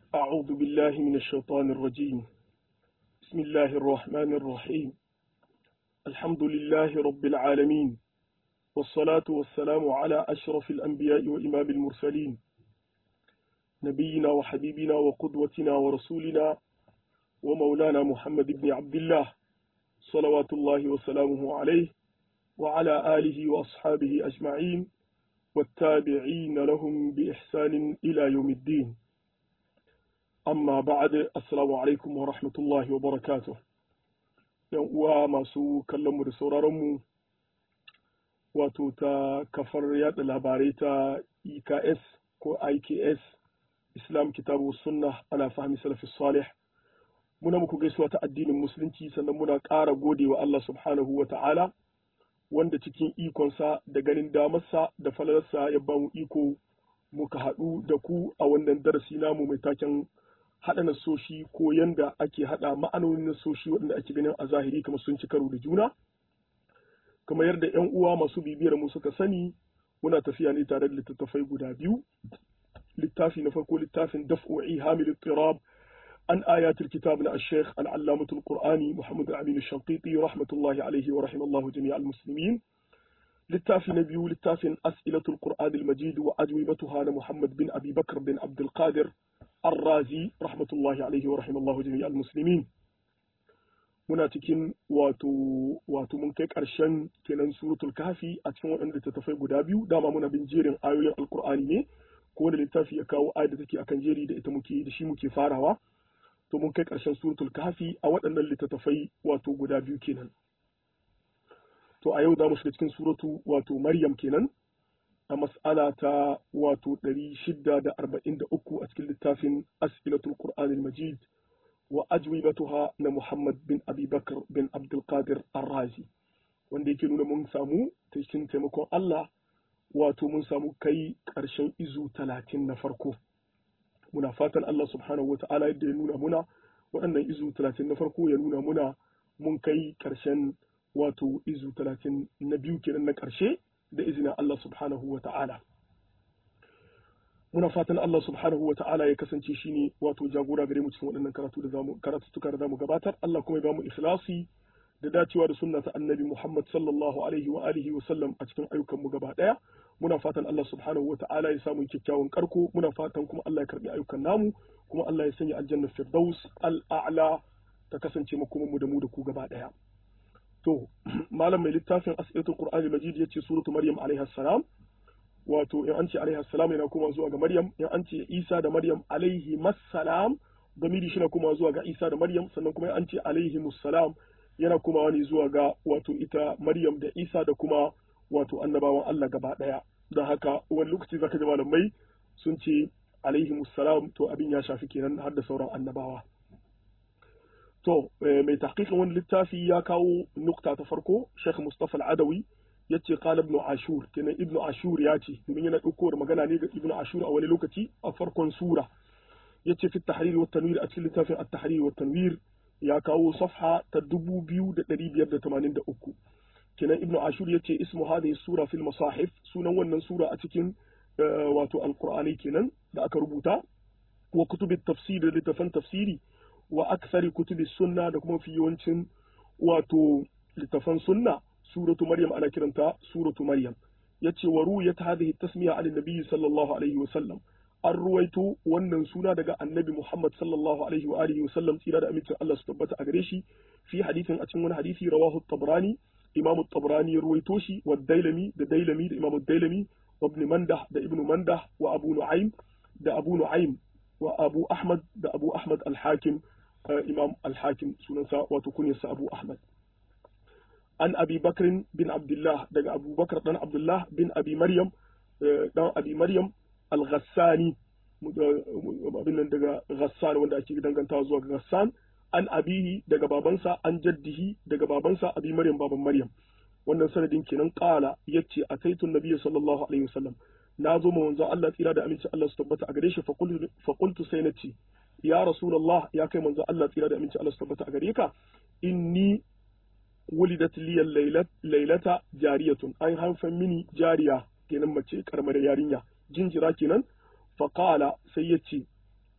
أعوذ بالله من الشيطان الرجيم بسم الله الرحمن الرحيم الحمد لله رب العالمين والصلاة والسلام على أشرف الأنبياء وإمام المرسلين نبينا وحبيبنا وقدوتنا ورسولنا ومولانا محمد بن عبد الله صلوات الله وسلامه عليه وعلى آله وأصحابه أجمعين والتابعين لهم بإحسان إلى يوم الدين amma ba'ad assalamu alaikum wa rahmatullahi wa barakatuh yan uwa masu kallon mu da sauraron mu wato ta kafar yada labarai ta EKS ko IKS Islam Kitabu Sunna ala fahmi salafi salih muna muku gaisuwa ta addinin musulunci sannan muna ƙara gode wa Allah subhanahu wa ta'ala wanda cikin ikonsa da ganin damarsa da falalarsa ya bamu iko muka haɗu da ku a wannan darasi namu mai taken haɗa nasoshi ko yanda ake haɗa ma'anonin nasoshi waɗanda ake ganin a zahiri kamar sun ci karo da juna kamar yadda 'yan uwa masu bibiyar mu suka sani muna tafiya ne tare da littattafai guda biyu littafi na farko littafin daf'u'i hamil tirab an ayatul kitab na ash-shaykh al-allamatul qur'ani muhammad al-amin ash-shanqiti rahmatullahi alayhi wa rahimallahu jami'al muslimin littafi na biyu littafin as'ilatul qur'an al-majid wa ajwibatuha na muhammad bin abi bakr bin abdul qadir الرازي رحمة الله عليه ورحمة الله جميع المسلمين muna cikin wato wato mun kai ƙarshen kenan suratul kafi a cikin waɗanda littattafai guda biyu dama muna bin jerin ayoyin alkur'ani ne ko wanda littafi ya kawo ayat da take akan jeri da ita muke da shi muke farawa to mun kai ƙarshen suratul kafi a waɗannan littattafai wato guda biyu kenan to a yau za mu shiga cikin suratu wato maryam kenan a mas'ala ta wato 643 a cikin littafin as'ilatul qur'an al-majid wa ajwibatuha na muhammad bin abi bakr bin abdul qadir ar-razi wanda yake nuna mun samu cikin taimakon Allah wato mun samu kai ƙarshen izu talatin na farko muna fatan Allah subhanahu wata'ala yadda ya nuna muna waɗannan izu talatin na farko ya nuna muna mun kai ƙarshen wato izu talatin na biyu kenan na ƙarshe da izinin Allah subhanahu wa ta'ala. Muna fatan Allah subhanahu wa ta'ala ya kasance shi ne wato jagora gare mu cikin waɗannan karatu da zamu karatuttuka da zamu gabatar Allah kuma ya bamu ikhlasi da dacewa da sunna ta annabi Muhammad sallallahu alaihi wa alihi wa sallam a cikin ayyukan mu gaba ɗaya. Muna fatan Allah subhanahu wa ta'ala ya samu kyakkyawan karko muna fatan kuma Allah ya karbi ayyukan namu kuma Allah ya sanya aljanna firdaus al-a'la ta kasance makoman mu da mu da ku gaba ɗaya. to malam mai littafin asibitin qur'ani majid ya ce suratu maryam alaiha salam wato in an ce alaiha salam yana kuma zuwa ga maryam in an ce isa da maryam alaihi masalam gamiri shi na kuma zuwa ga isa da maryam sannan kuma an ce alaihi musalam yana kuma wani zuwa ga wato ita maryam da isa da kuma wato annabawan allah gaba daya don haka wani lokaci zaka ji malamai sun ce alaihi musalam to abin ya shafi kenan har da sauran annabawa To, mai tahqiqin wani littafi ya kawo nukta ta farko, Sheikh Mustapha Al-Adawi ya ce qala Ibn Ashur, kenan Ibn Ashur ya ce, domin yana ɗauko magana ne ga Ibn Ashur a wani lokaci a farkon sura. Ya ce fi tahrir wa tanwir a cikin littafin at-tahrir wa tanwir ya kawo safha ta dubu biyu da ɗari biyar da tamanin da uku. Kenan Ibn Ashur ya ce ismu hadhihi sura fil masahif sunan wannan sura a cikin wato Al-Qur'ani kenan da aka rubuta wa kutubit tafsir da littafan tafsiri wa aksari kutubi sunna da kuma fi yawancin wato littafan sunna suratu maryam ana kiranta suratu maryam yace wa ruwayat hadhihi tasmiya an nabi sallallahu alaihi wa sallam an ruwaito wannan suna daga annabi muhammad sallallahu alaihi wa alihi wa sallam tsira da amincin Allah su tabbata a gare shi fi hadithin a cikin wani hadisi rawahu tabrani imamu tabrani ya ruwaito shi wa dailami da dailami da imamu dailami wa ibn mandah da ibnu mandah wa abu nu'aym da abu nu'aym wa abu ahmad da abu ahmad al-hakim imam al-hakim sunansa wato kunyarsa abu ahmad an abi bakrin bin abdullah daga abu bakar dan abdullah bin abi maryam dan abi maryam al-ghassani abin nan daga ghassan wanda ake dangantawa zuwa ga ghassan an abihi daga babansa an jaddihi daga babansa abi maryam baban maryam wannan sanadin kenan qala yace ataitu nabiyyi sallallahu alaihi wasallam na zo ma manzo Allah tsira da aminci Allah su tabbata a gare shi fa qultu sai na ce ya rasulullah ya kai manzo Allah tsira da aminci Allah su tabbata a gare ka inni wulidat liya laylata jariyatun an haifan mini jariya kenan mace karamar yarinya jinjira kenan fa qala sai yace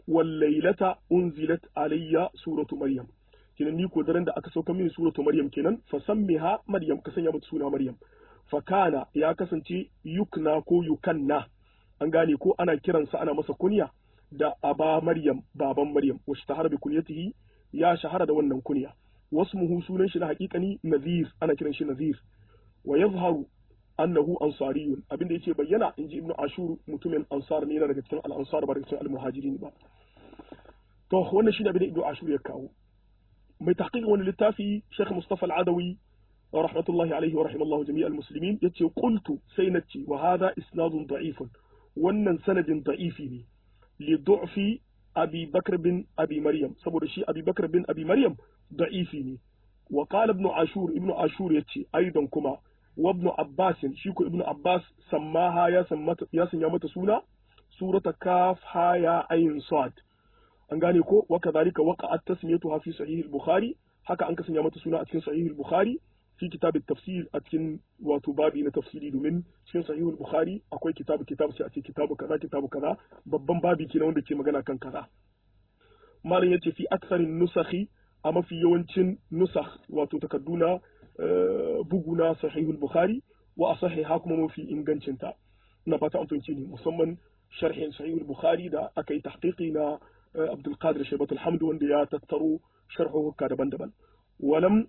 wal laylata unzilat alayya suratu maryam kenan ni ko daren da aka sauka mini suratu maryam kenan fa sammiha maryam ka sanya mata suna maryam fa kana ya kasance yukna ko yukanna an gane ko ana kiransa ana masa kunya da aba maryam baban maryam wa shahara bi kunyatihi ya shahara da wannan kunya wasmuhu sunan shi na haƙiƙani nazir ana kiran shi nazir wa yazharu annahu ansariyun abinda yake bayyana inji ibnu ashur mutumin ansar ne yana daga cikin al-ansar ba daga cikin al-muhajirin ba to wannan shi da abinda ibnu ashur ya kawo mai tahqiq wani littafi Sheikh Mustafa Al-Adawi rahmatullahi alaihi wa rahimallahu jami'al muslimin yace qultu sai nace wa hadha isnadun da'ifun wannan sanadin da'ifi ne li du'fi abi bakr bin abi maryam saboda shi abi bakr bin abi maryam da'ifi ne wa qala ibn ashur ibn ashur yace aidan kuma wa ibn abbas shi ko ibn abbas sammaha ya sammata ya sanya mata suna surata kaf ha ya ayin sad an gane ko wa kadhalika waqa'at tasmiyatuha fi sahih al-bukhari haka an ka sanya mata suna a cikin sahih al-bukhari في كتاب التفسير أتكن وتبابي نتفسيري دومين cikin sahihul bukhari akwai kitabu kitabu sai a ce kitabu kaza kitabu kaza babban babi kenan wanda ke magana kan kaza malam yace fi aksarin nusakhi a mafi yawancin nusakh wato takadduna buguna sahihul bukhari wa asahiha kuma mafi ingancin ta ina fata an fahimci ne musamman sharhin sahihul bukhari da aka yi tahqiqi na Abdul Qadir Shaybatul Hamd wanda ya tattaro sharhuka daban-daban walam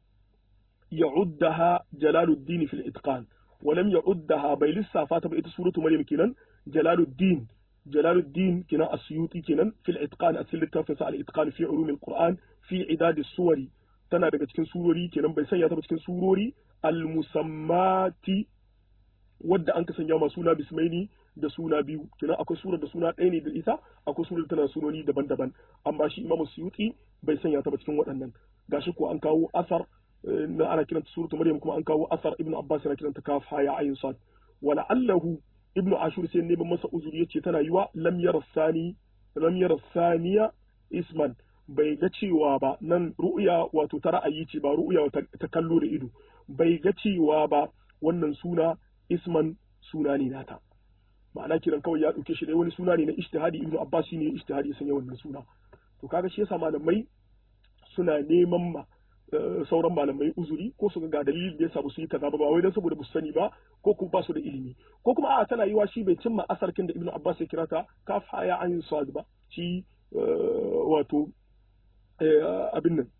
يعدها جلال الدين في الإتقان ولم يعدها بي لسا فاتب إيتا سورة مريم كنان جلال الدين جلال الدين كنا السيوطي كنان في الإتقان أسل التافة على الإتقان في علوم القرآن في عداد السور تنا daga cikin surori kenan bai sanya ta ba cikin surori al-musammati wadda an ka sanya ma suna bismaini da suna biyu kenan akwai surar da suna ɗaya ne da ita akwai surar tana sunoni daban-daban amma shi imamu suyuti bai sanya ta ba cikin waɗannan gashi ko an kawo asar na ana kiranta suratu maryam kuma an kawo asar ibnu abbas yana kiranta kaf haya ayin sad wala allahu ibnu ashur sai ne masa uzuri yace tana yiwa lam yara sani lam yara saniya isman bai ga cewa ba nan ru'ya wato ta ra'ayi ce ba ru'ya ta kallo da ido bai ga cewa ba wannan suna isman suna ne nata ma'ana kiran kawai ya dauke shi dai wani suna ne na ijtihadi ibnu abbas shine ijtihadi ya sanya wannan suna to kaga shi yasa malamai suna neman ma sauran malamai uzuri ko su ga dalilin da yasa ba su yi kaza ba ba wai dan saboda ba su sani ba ko kuma ba su da ilimi ko kuma a tana yiwa shi bai cimma asarkin da ibnu abbas ya kira ta kaf haya an sad ba shi wato abin nan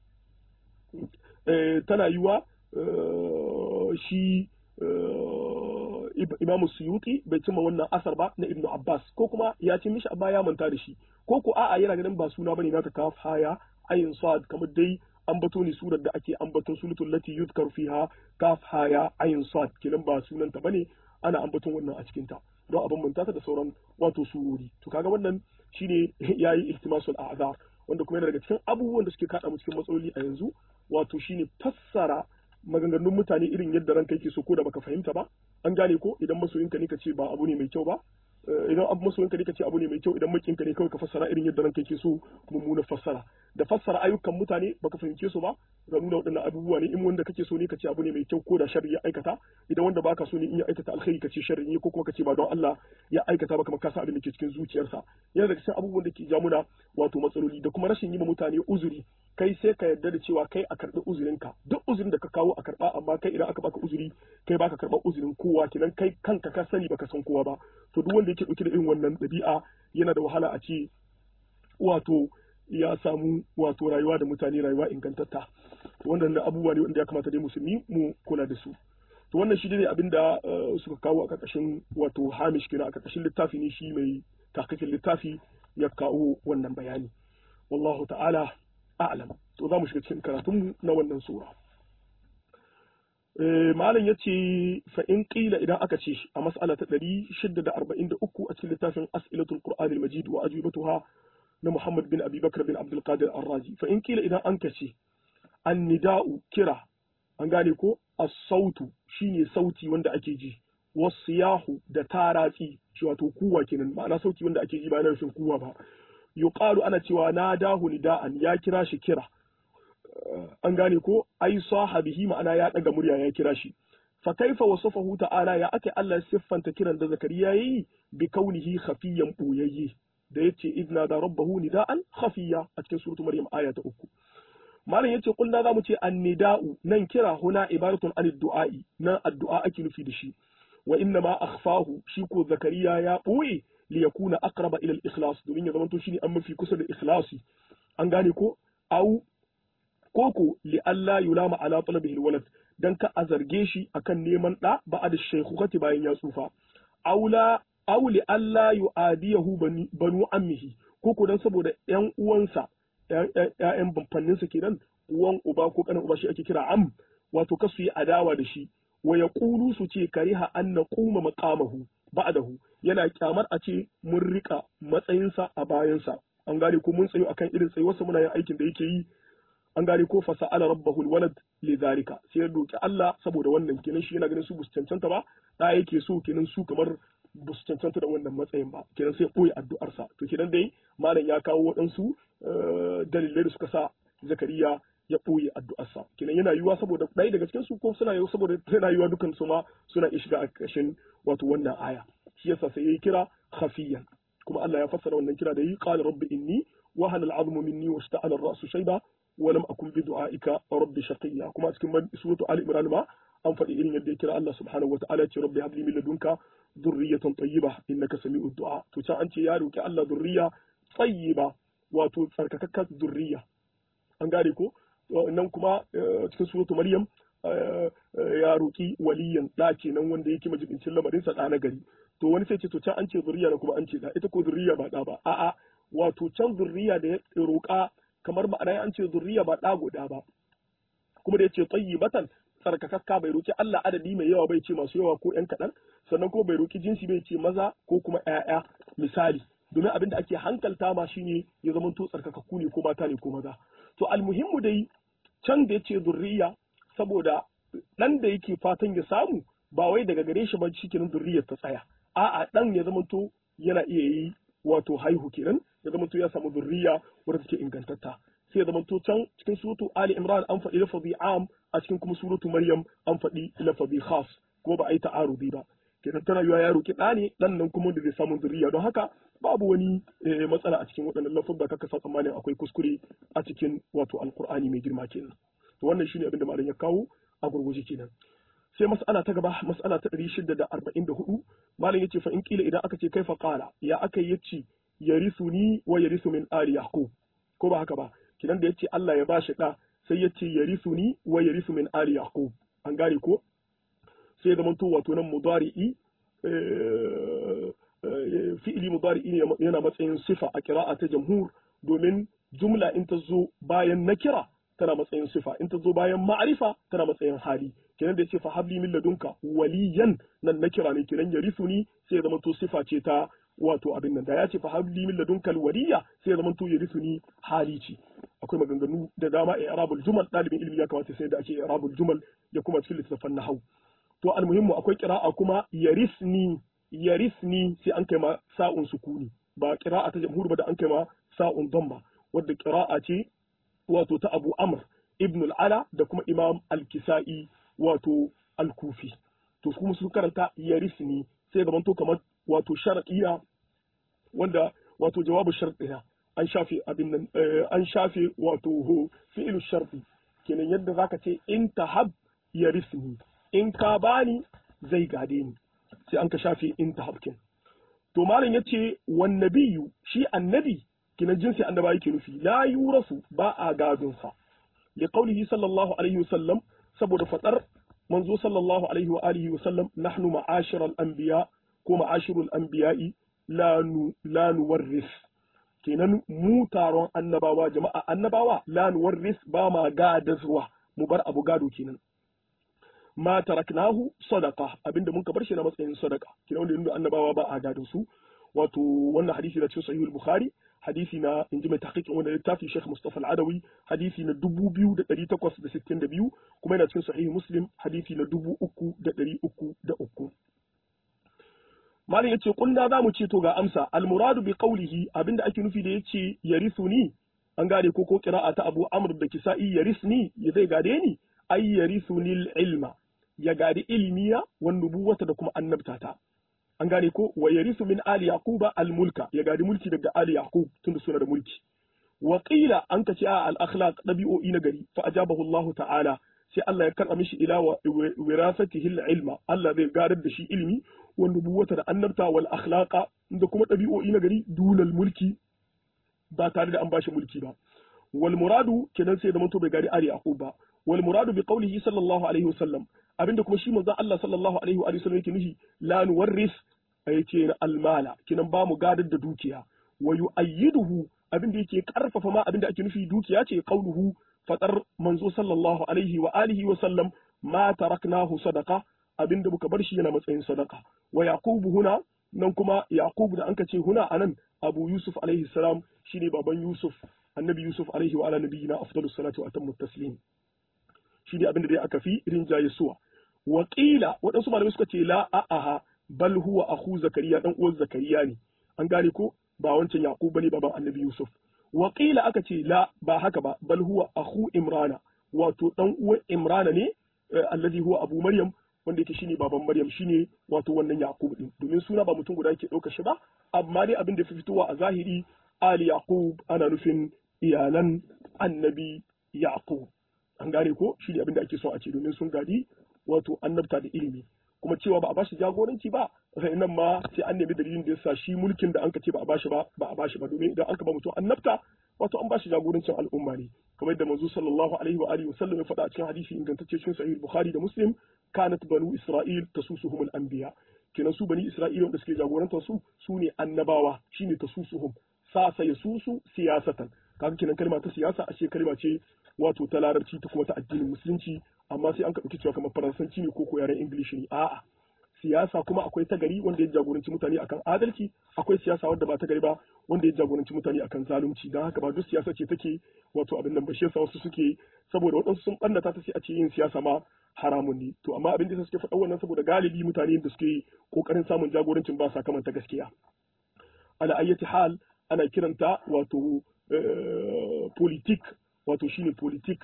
tana yiwa shi imamu suyuti bai cimma wannan asar ba na ibnu abbas ko kuma ya ci mishi amma ya manta da shi ko ko a'a yana ganin ba suna bane naka kaf haya ayin sad kamar dai ambato ne surar da ake ambaton suratul lati yuzkar fiha kaf haya ayin sad kenan ba sunan ta bane ana ambaton wannan a cikin ta don abin manta ta da sauran wato surori to kaga wannan shine yayi ihtimasul a'zar wanda kuma yana daga cikin abubuwan da suke kada mu cikin matsaloli a yanzu wato shine fassara maganganun mutane irin yadda ranka yake so ko da baka fahimta ba an gane ko idan masoyinka ne ka ce ba abu ne mai kyau ba idan abu masoyinka ne ka ce abu ne mai kyau idan makinka ne kawai ka fassara irin yadda ranka yake so mummunar fassara da fassara ayyukan mutane baka fahimce su ba ga nuna waɗannan abubuwa ne in wanda kake so ne ka ce abu ne mai kyau ko da sharri ya aikata idan wanda baka so ne in ya aikata alkhairi ka ce sharri ne ko kuma ka ce ba don Allah ya aikata ba kamar ka san abin da ke cikin zuciyarsa yana daga cikin abubuwan da ke ja muna wato matsaloli da kuma rashin yi ma mutane uzuri kai sai ka yarda da cewa kai a karɓi uzurinka duk uzurin da ka kawo a karɓa amma kai idan aka baka uzuri kai baka karɓar uzurin kowa kenan kai kanka ka sani baka san kowa ba to duk wanda yake ɗauke da irin wannan ɗabi'a yana da wahala a ce wato ya samu wato rayuwa da mutane rayuwa ingantatta wannan abubuwa ne wanda ya kamata dai musulmi mu kula da su to wannan shi ne abin da suka kawo a ƙarƙashin wato hamish kenan a ƙarƙashin littafi ne shi mai takakin littafi ya kawo wannan bayani wallahu ta'ala a'lam to za mu shiga cikin karatun na wannan sura malam ya ce fa in qila idan aka ce a mas'ala ta 643 a cikin littafin as'ilatul qur'anil majid wa ajibatuha na Muhammad bin Abi Bakar bin Abdul Qadir Ar-Razi fa in kila idan an kace annida'u kira an gane ko as-sautu shine sauti wanda ake ji wasiyahu da taratsi shi wato kuwa kenan ma'ana sauti wanda ake ji ba na nufin kuwa ba yuqalu ana cewa nadahu nida'an ya kira shi kira an gane ko ai sahabihi ma'ana ya daga murya ya kira shi fa kaifa wasafahu ta'ala ya ake Allah siffanta kiran da zakariya yayi bi kaunihi khafiyan boyayye da yace idna da rabbahu nida'an khafiya a cikin suratu maryam aya ta uku malam yace kullu za mu ce annida'u nan kira huna ibaratun anid du'a'i nan addu'a ake nufi da shi wa inna ma akhfahu shi ko zakariya ya boye li yakuna aqraba ila al-ikhlas domin ya zamanto shine an mafi kusa da ikhlasi an gane ko au koko li alla yulama ala talabihi alwalad dan ka a zarge shi akan neman da ba da shaykhukati bayan ya tsufa aula aw li alla yu'adiyahu banu ammihi koko dan saboda yan uwansa ƴaƴan bamfanninsa kenan uwan uba ko kanin uba shi ake kira am wato kasu yi adawa da shi wa yaqulu su ce kariha an naquma maqamahu ba'dahu yana kyamar a ce mun rika matsayinsa a bayansa an gane ko mun tsayo akan irin tsayuwarsa muna yin aikin da yake yi an gane ko fa sa'ala rabbahu alwalad li zalika sai ya roki Allah saboda wannan kenan shi yana ganin su bus cancanta ba da yake so kenan su kamar bus cancanta da wannan matsayin ba kenan sai ya boye addu'arsa to kenan dai malam ya kawo waɗansu dalilai da suka sa zakariya ya ɓoye addu'arsa kenan yana yiwuwa saboda ɗaya daga cikin su ko suna yiwuwa saboda yana yiwuwa dukan su ma suna iya shiga a ƙarshen wato wannan aya shi yasa sai yayi kira khafiyan kuma Allah ya fassara wannan kira da yi qala rabbi inni wa hana al'azmu minni wa ishta'ala ar-ra'su shayba wa lam akun bi du'aika rabbi shaqiya kuma a cikin suratu ali imran ma an faɗi irin yadda ya kira Allah subhanahu wata'ala ce rabbi habli min ladunka dhurriyatan tayyibah innaka sami'ud du'a to can an ce ya roki Allah dhurriya tayyiba wato tsarkakakkar dhurriya an gane ko nan kuma cikin suratu maryam ya roki waliyan da kenan wanda yake majibincin lamarin sa da na gari to wani sai ce to can an ce zuriya na kuma an ce da ita ko zuriya ba da ba a'a wato can zuriya da ya roka kamar ma'ana an ce zuriya ba da guda ba kuma da yace tayyibatan tsarkakakka bai roki Allah adadi mai yawa bai ce masu yawa ko yan kaɗan sannan kuma bai roki jinsi bai ce maza ko kuma ƴaƴa misali domin abin da ake hankalta ma shine ya zama to tsarkakakku ne ko mata ne ko maza to almuhimmu dai can da yace zurriya saboda dan da yake fatan ya samu ba wai daga gare shi ba cikin zurriyar ta tsaya a'a dan ya zama to yana iya yi wato haihu kenan ya zama to ya samu zurriya wadda take ingantatta sai ya zama to can cikin suratu ali imran an faɗi lafazi am a cikin kuma suratu maryam an faɗi lafazi khas ko ba a yi ta'arudi ba kenan tana yiwa ya roki ɗa ne ɗan nan kuma da zai samu zuriya don haka babu wani matsala a cikin waɗannan lafuzza kaka sa tsammanin akwai kuskure a cikin wato alkur'ani mai girma kenan to wannan shine abin da malam ya kawo a gurguje kenan sai mas'ala ta gaba mas'ala ta 644 malam yace fa in kila idan aka ce kaifa qala ya aka yace yarisuni wa yarisu min ali yaqub ko ba haka ba kidan da yace Allah ya bashi da sai yace yarisuni wa yarisu min ali yaqub an gane ko sai zama to wato nan mudari'i fi'ili mudari'i ne yana matsayin sifa a kira'a ta jamhur domin jumla in ta zo bayan nakira tana matsayin sifa in ta zo bayan ma'arifa tana matsayin hali kenan da yace fa habli min ladunka waliyan nan nakira ne kenan yarisuni sai ya zama to sifa ce ta wato abin nan da ya ce fa habli min ladunka waliya sai ya zama to yarisuni hali ce akwai maganganu da dama a arabul jumal dalibin ilimi ya kamata sai da ake arabul jumal ya kuma cikin littattafan nahwu to almuhimmu akwai kira'a kuma yarisni yarisni sai an kai ma sa'un sukuni ba kira'a ta jamhur ba da an kai ma sa'un damba wadda kira'a ce wato ta Abu Amr ibn al-Ala da kuma Imam al-Kisa'i wato al-Kufi to kuma su karanta yarisni sai gaban to kamar wato shar'iyya wanda wato jawabu shar'iyya an shafe abin nan an shafe wato fi'il shar'i kenan yadda zaka ce in tahab yarisni in ka bani zai gade ni sai an ka shafe in ta habkin to malam yace wan nabiyyu shi annabi kina jinsi annaba yake nufi la yurasu ba a gadon sa li qawlihi sallallahu alaihi wasallam saboda fadar manzo sallallahu alaihi wa alihi wasallam nahnu ma'ashir al-anbiya ko ma'ashirul anbiya'i la nu la nuwarris kenan mu taron annabawa jama'a annabawa la nuwarris ba ma gadazwa mu bar abu gado kenan ma taraknahu sadaqa abinda mun ka bar shi na matsayin sadaqa kina wanda inda annabawa ba a gadon su wato wannan hadisi da cikin sahih al-bukhari hadisi na inji mai tahqiqin wannan littafi Sheikh Mustafa Al-Adawi hadisi na 2862 kuma yana cikin sahih Muslim hadisi na 3303 Malam yace kunna za mu ce to ga amsa al-muradu bi qawlihi abinda ake nufi da yace yarisuni an gane ko ko qira'a ta Abu Amr da Kisa'i yarisni ya zai gade ni ay yarisuni ilma ya gadi ilmiya wan nubuwata da kuma annabtata an gane ko wa yarisu min ali yaquba al mulka ya gadi mulki daga ali yaqub tunda suna da mulki wa qila an kace a al akhlaq dabi'o'i na gari fa ajabahu Allah ta'ala sai Allah ya karɓa mishi ila wa wirasatihi al ilma Allah zai gadar da shi ilimi wa nubuwata da annabta wal akhlaqa da kuma dabi'o'i na gari dunal mulki ba tare da an bashi mulki ba wal muradu kenan sai da manto bai gari ali yaqub ba wal muradu bi qawlihi sallallahu alaihi wasallam abinda kuma shi manzon Allah sallallahu alaihi wa sallam yake nufi la nuwarris yake na almala kinan ba mu gadar da dukiya wa yu'ayyiduhu abinda yake karfafa ma abinda ake nufi dukiya ce qauluhu fadar manzo sallallahu alaihi wa alihi wa sallam ma taraknahu sadaqa abinda muka bar shi yana matsayin sadaqa wa yaqubu huna nan kuma yaqub da anka ce huna anan abu yusuf alaihi salam shine baban yusuf annabi yusuf alaihi wa ala nabiyina afdalus salatu wa atammu taslim shi ne abinda dai aka fi rinjaye suwa Wakila waɗansu malamai suka ce la a'aha bal huwa akhu zakariya dan uwan zakariya ne an gane ko ba wancan yaqub bane baban annabi yusuf Wakila aka ce la ba haka ba bal huwa akhu imrana wato dan uwan imrana ne allazi huwa abu maryam wanda yake shine baban maryam shine wato wannan yaqub din domin suna ba mutum guda yake ɗauka shi ba amma dai abin da fi fitowa a zahiri ali yaqub ana nufin iyalan annabi yaqub an gane ko shi ne abin da ake so a ce domin sun gadi wato annabta da ilimi kuma cewa ba a bashi jagoranci ba sai nan ma sai an nemi dalilin da yasa shi mulkin da anka ce ba a bashi ba ba a bashi ba domin idan aka ba mutum annabta wato an bashi jagorancin al'umma ne kamar yadda manzo sallallahu alaihi wa alihi wasallam ya faɗa a cikin hadisi ingantacce cikin sahih bukhari da muslim kanat banu isra'il tasusuhum al-anbiya kenan su bani isra'ila wanda suke jagorantar su su ne annabawa shine tasusuhum sa sai susu siyasatan kaga kenan kalma ta siyasa ashe kalma ce wato ta larabci ta kuma ta addinin musulunci amma sai an ka cewa kamar faransanci ne ko ko yaren ingilishi ne a'a siyasa kuma akwai ta gari wanda ya jagoranci mutane akan adalci akwai siyasa wanda ba ta gari ba wanda ya jagoranci mutane akan zalunci don haka ba duk siyasa ce take wato abin nan ba shi yasa wasu suke saboda waɗansu sun ɓannata ta sai a ce yin siyasa ma haramun ne to amma abin da suke faɗa wannan saboda galibi mutane da suke kokarin samun jagorancin ba sa kamanta gaskiya ala ayyati hal ana kiranta wato politik wato shine politik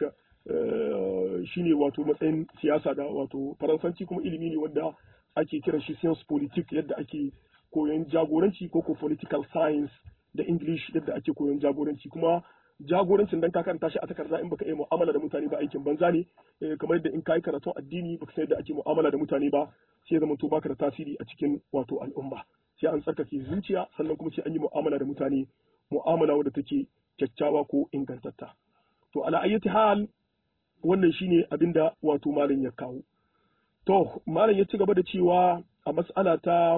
shine wato matsayin siyasa da wato faransanci kuma ilimi ne wanda ake kiran shi science politik yadda ake koyon jagoranci ko ko political science da english yadda ake koyon jagoranci kuma jagorancin dan ka karanta shi a takarda in baka yi mu'amala da mutane ba aikin banza ne kamar yadda in ka yi karatun addini baka san yadda ake mu'amala da mutane ba sai zama to baka da tasiri a cikin wato al'umma sai an tsarkake zuciya sannan kuma sai an yi mu'amala da mutane mu'amala wadda take kyakkyawa ko ingantatta to ala ayyati hal wannan shine abinda wato malam ya kawo to malam ya ci gaba da cewa a mas'ala ta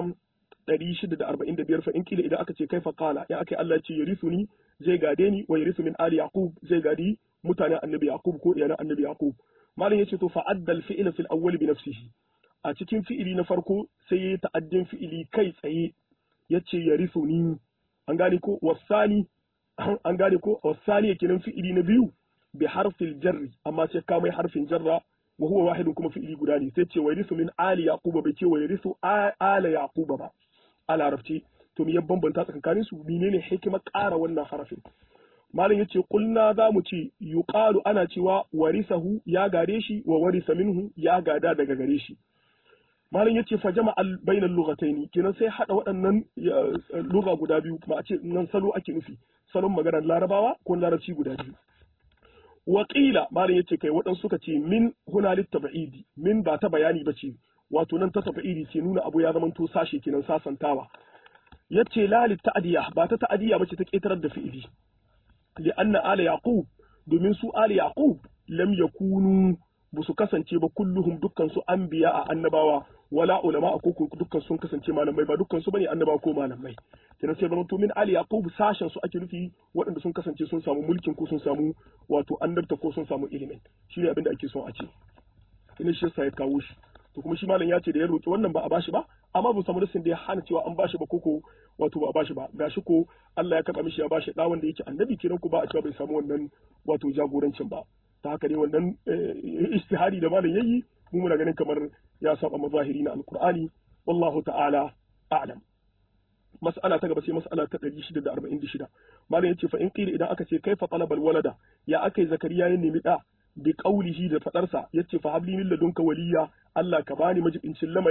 645 fa in kila idan aka ce kai fa qala ya akai Allah ce yarisuni zai gade ni wa yarisu min ali yaqub zai gadi mutanen annabi yaqub ko iyalan annabi yaqub malam yace to fa addal fi'l fil awwal bi nafsihi a cikin fi'ili na farko sai ya ta'addin fi'ili kai tsaye yace yarisuni an gane ko wasani an gane ko wasani kenan fi'ili na biyu bi harfil jarri amma sai ka mai harfin jarra wa huwa wahidun kuma fi'ili guda ne sai ce wa yarisu min ali yaquba bai ce wa yarisu ala yaquba ba a larabci to me ya bambanta tsakanin su menene hikimar ƙara wannan harafin malam yace kulna za mu ce yuqalu ana cewa warisahu ya gare shi wa warisa minhu ya gada daga gare shi malam yace fa jama'a bainal lughataini kenan sai hada waɗannan lugha guda biyu ba a ce nan salo ake nufi salon maganar larabawa ko larabci guda biyu Waƙila malam yace kai waɗansu suka ce min huna littaba'idi min ba ta bayani ba ce wato nan ta taba'idi ce nuna abu ya zamanto sashe kenan sasantawa yace la litta'diya ba ta ta'diya bace ta ƙetarar da fi'ili li anna ala yaqub domin su ala yaqub lam yakunu ba su kasance ba kulluhum dukkan su anbiya a annabawa wala ulama a koko dukkan sun kasance malamai ba dukkan su bane annabawa ko malamai kenan sai zama to min ali yaqub sashen su ake nufi waɗanda sun kasance sun samu mulkin ko sun samu wato annabta ko sun samu ilimin shi ne abin da ake son a ce ina shi yasa ya kawo shi to kuma shi malam ya ce da ya roki wannan ba a bashi ba amma ba samu nasin da ya hana cewa an bashi ba koko wato ba a bashi ba gashi ko Allah ya karba mishi ya bashi da wanda yake annabi kenan ko ba a cewa bai samu wannan wato jagorancin ba ta haka ne wannan istihari da malam yayi mu muna ganin kamar ya saba mazahiri na alqur'ani wallahu ta'ala a'lam mas'ala ta gaba sai mas'ala ta 646 malam yace fa in qila idan aka ce kaifa talabal walada ya akai zakariya ya nemi da bi qaulihi da fadarsa yace fa habli min ladunka waliya Allah ka bani majibincin lamari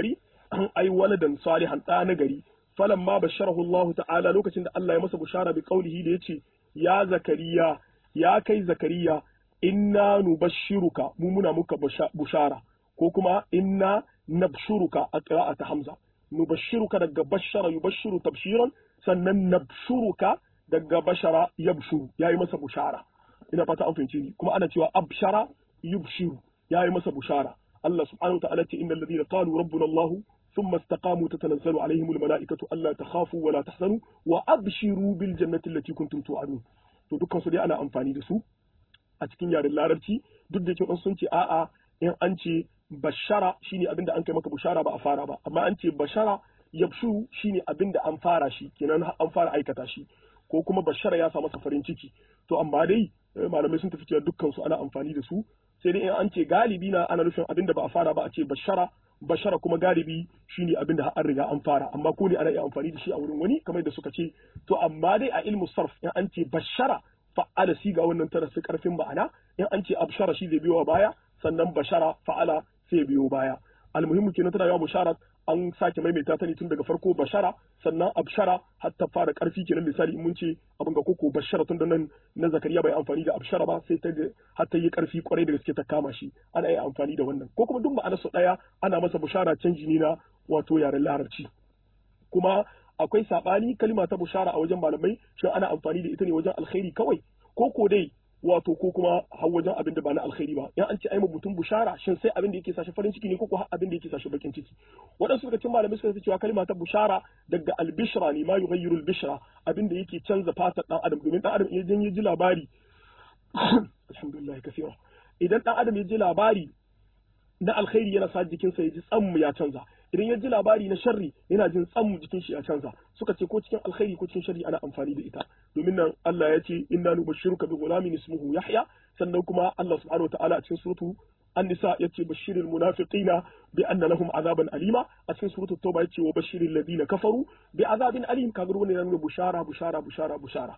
ai waladan salihan da na gari falamma basharahu Allah ta'ala lokacin da Allah ya masa bushara bi qaulihi da yace ya zakariya ya kai zakariya inna nubashshiruka mu muna muka bushara ko kuma inna nabshuruka a qira'ata hamza nubashshiruka daga bashara yubashshiru tabshiran sannan nabshuruka daga bashara yabshuru yayi masa bushara ina fata an fahimce ni kuma ana cewa abshara yubshiru yayi masa bushara Allah subhanahu wa ta'ala ce innal ladina qalu rabbuna Allah ثم استقاموا تتنزل عليهم الملائكة ألا تخافوا ولا تحزنوا وأبشروا بالجنة التي كنتم توعدون to dukkan su dai ana amfani da su a cikin yaren larabci duk da yake sun ce a'a in an ce bashara shine abin da an kai maka bushara ba a fara ba amma an ce bashara yabshu shine abin da an fara shi kenan an fara aikata shi ko kuma bashara ya sa masa farin ciki to amma dai malamai sun tafi cewa dukkan su ana amfani da su sai dai in an ce galibi na ana nufin abin da ba a fara ba a ce bashara bashara kuma galibi shine abin da an riga an fara amma ko ne ana iya amfani da shi a wurin wani kamar da suka ce to amma dai a ilmu sarf in an ce bashara fa'ala siga wannan tana su karfin ma'ana in an ce abshara shi zai biyo baya sannan bashara fa'ala sai biyo baya almuhimmu kenan tana yawa bushara an sake maimaita ta ne tun daga farko bashara sannan abshara har ta fara karfi kenan misali in mun ce abin ga koko bashara tun da nan na zakariya bai amfani da abshara ba sai ta har ta yi karfi kwarai da gaske ta kama shi ana iya amfani da wannan ko kuma duk ma'anar su daya ana masa bushara canji ne na wato yaren larabci kuma akwai sabani kalima ta bushara a wajen malamai shin ana amfani da ita ne wajen alkhairi kawai ko ko dai wato ko kuma har wajen abin da ba na alkhairi ba in an ce ai mutum bushara shin sai abin da yake sashi farin ciki ne ko ko har abin da yake sashi bakin ciki waɗansu daga cikin malamai suka ce cewa kalma ta bushara daga albishra ne ma yughayyiru albishra abin da yake canza fatar dan adam domin dan adam idan ya ji labari alhamdulillah kaseera idan dan adam ya ji labari na alkhairi yana sa jikinsa ya ji tsammu ya canza idan ya ji labari na sharri yana jin tsammu jikin shi ya canza suka ce ko cikin alkhairi ko cikin sharri ana amfani da ita domin nan Allah ya ce inna nubashshiruka bi ghulamin ismuhu Yahya sannan kuma Allah subhanahu wa ta'ala a cikin suratu An-Nisa yace bashiril munafiqina bi anna lahum azaban alima a cikin suratu Tauba yace wa bashiril ladina kafaru bi azabin alim kaga wannan yana nuna bushara bushara bushara bushara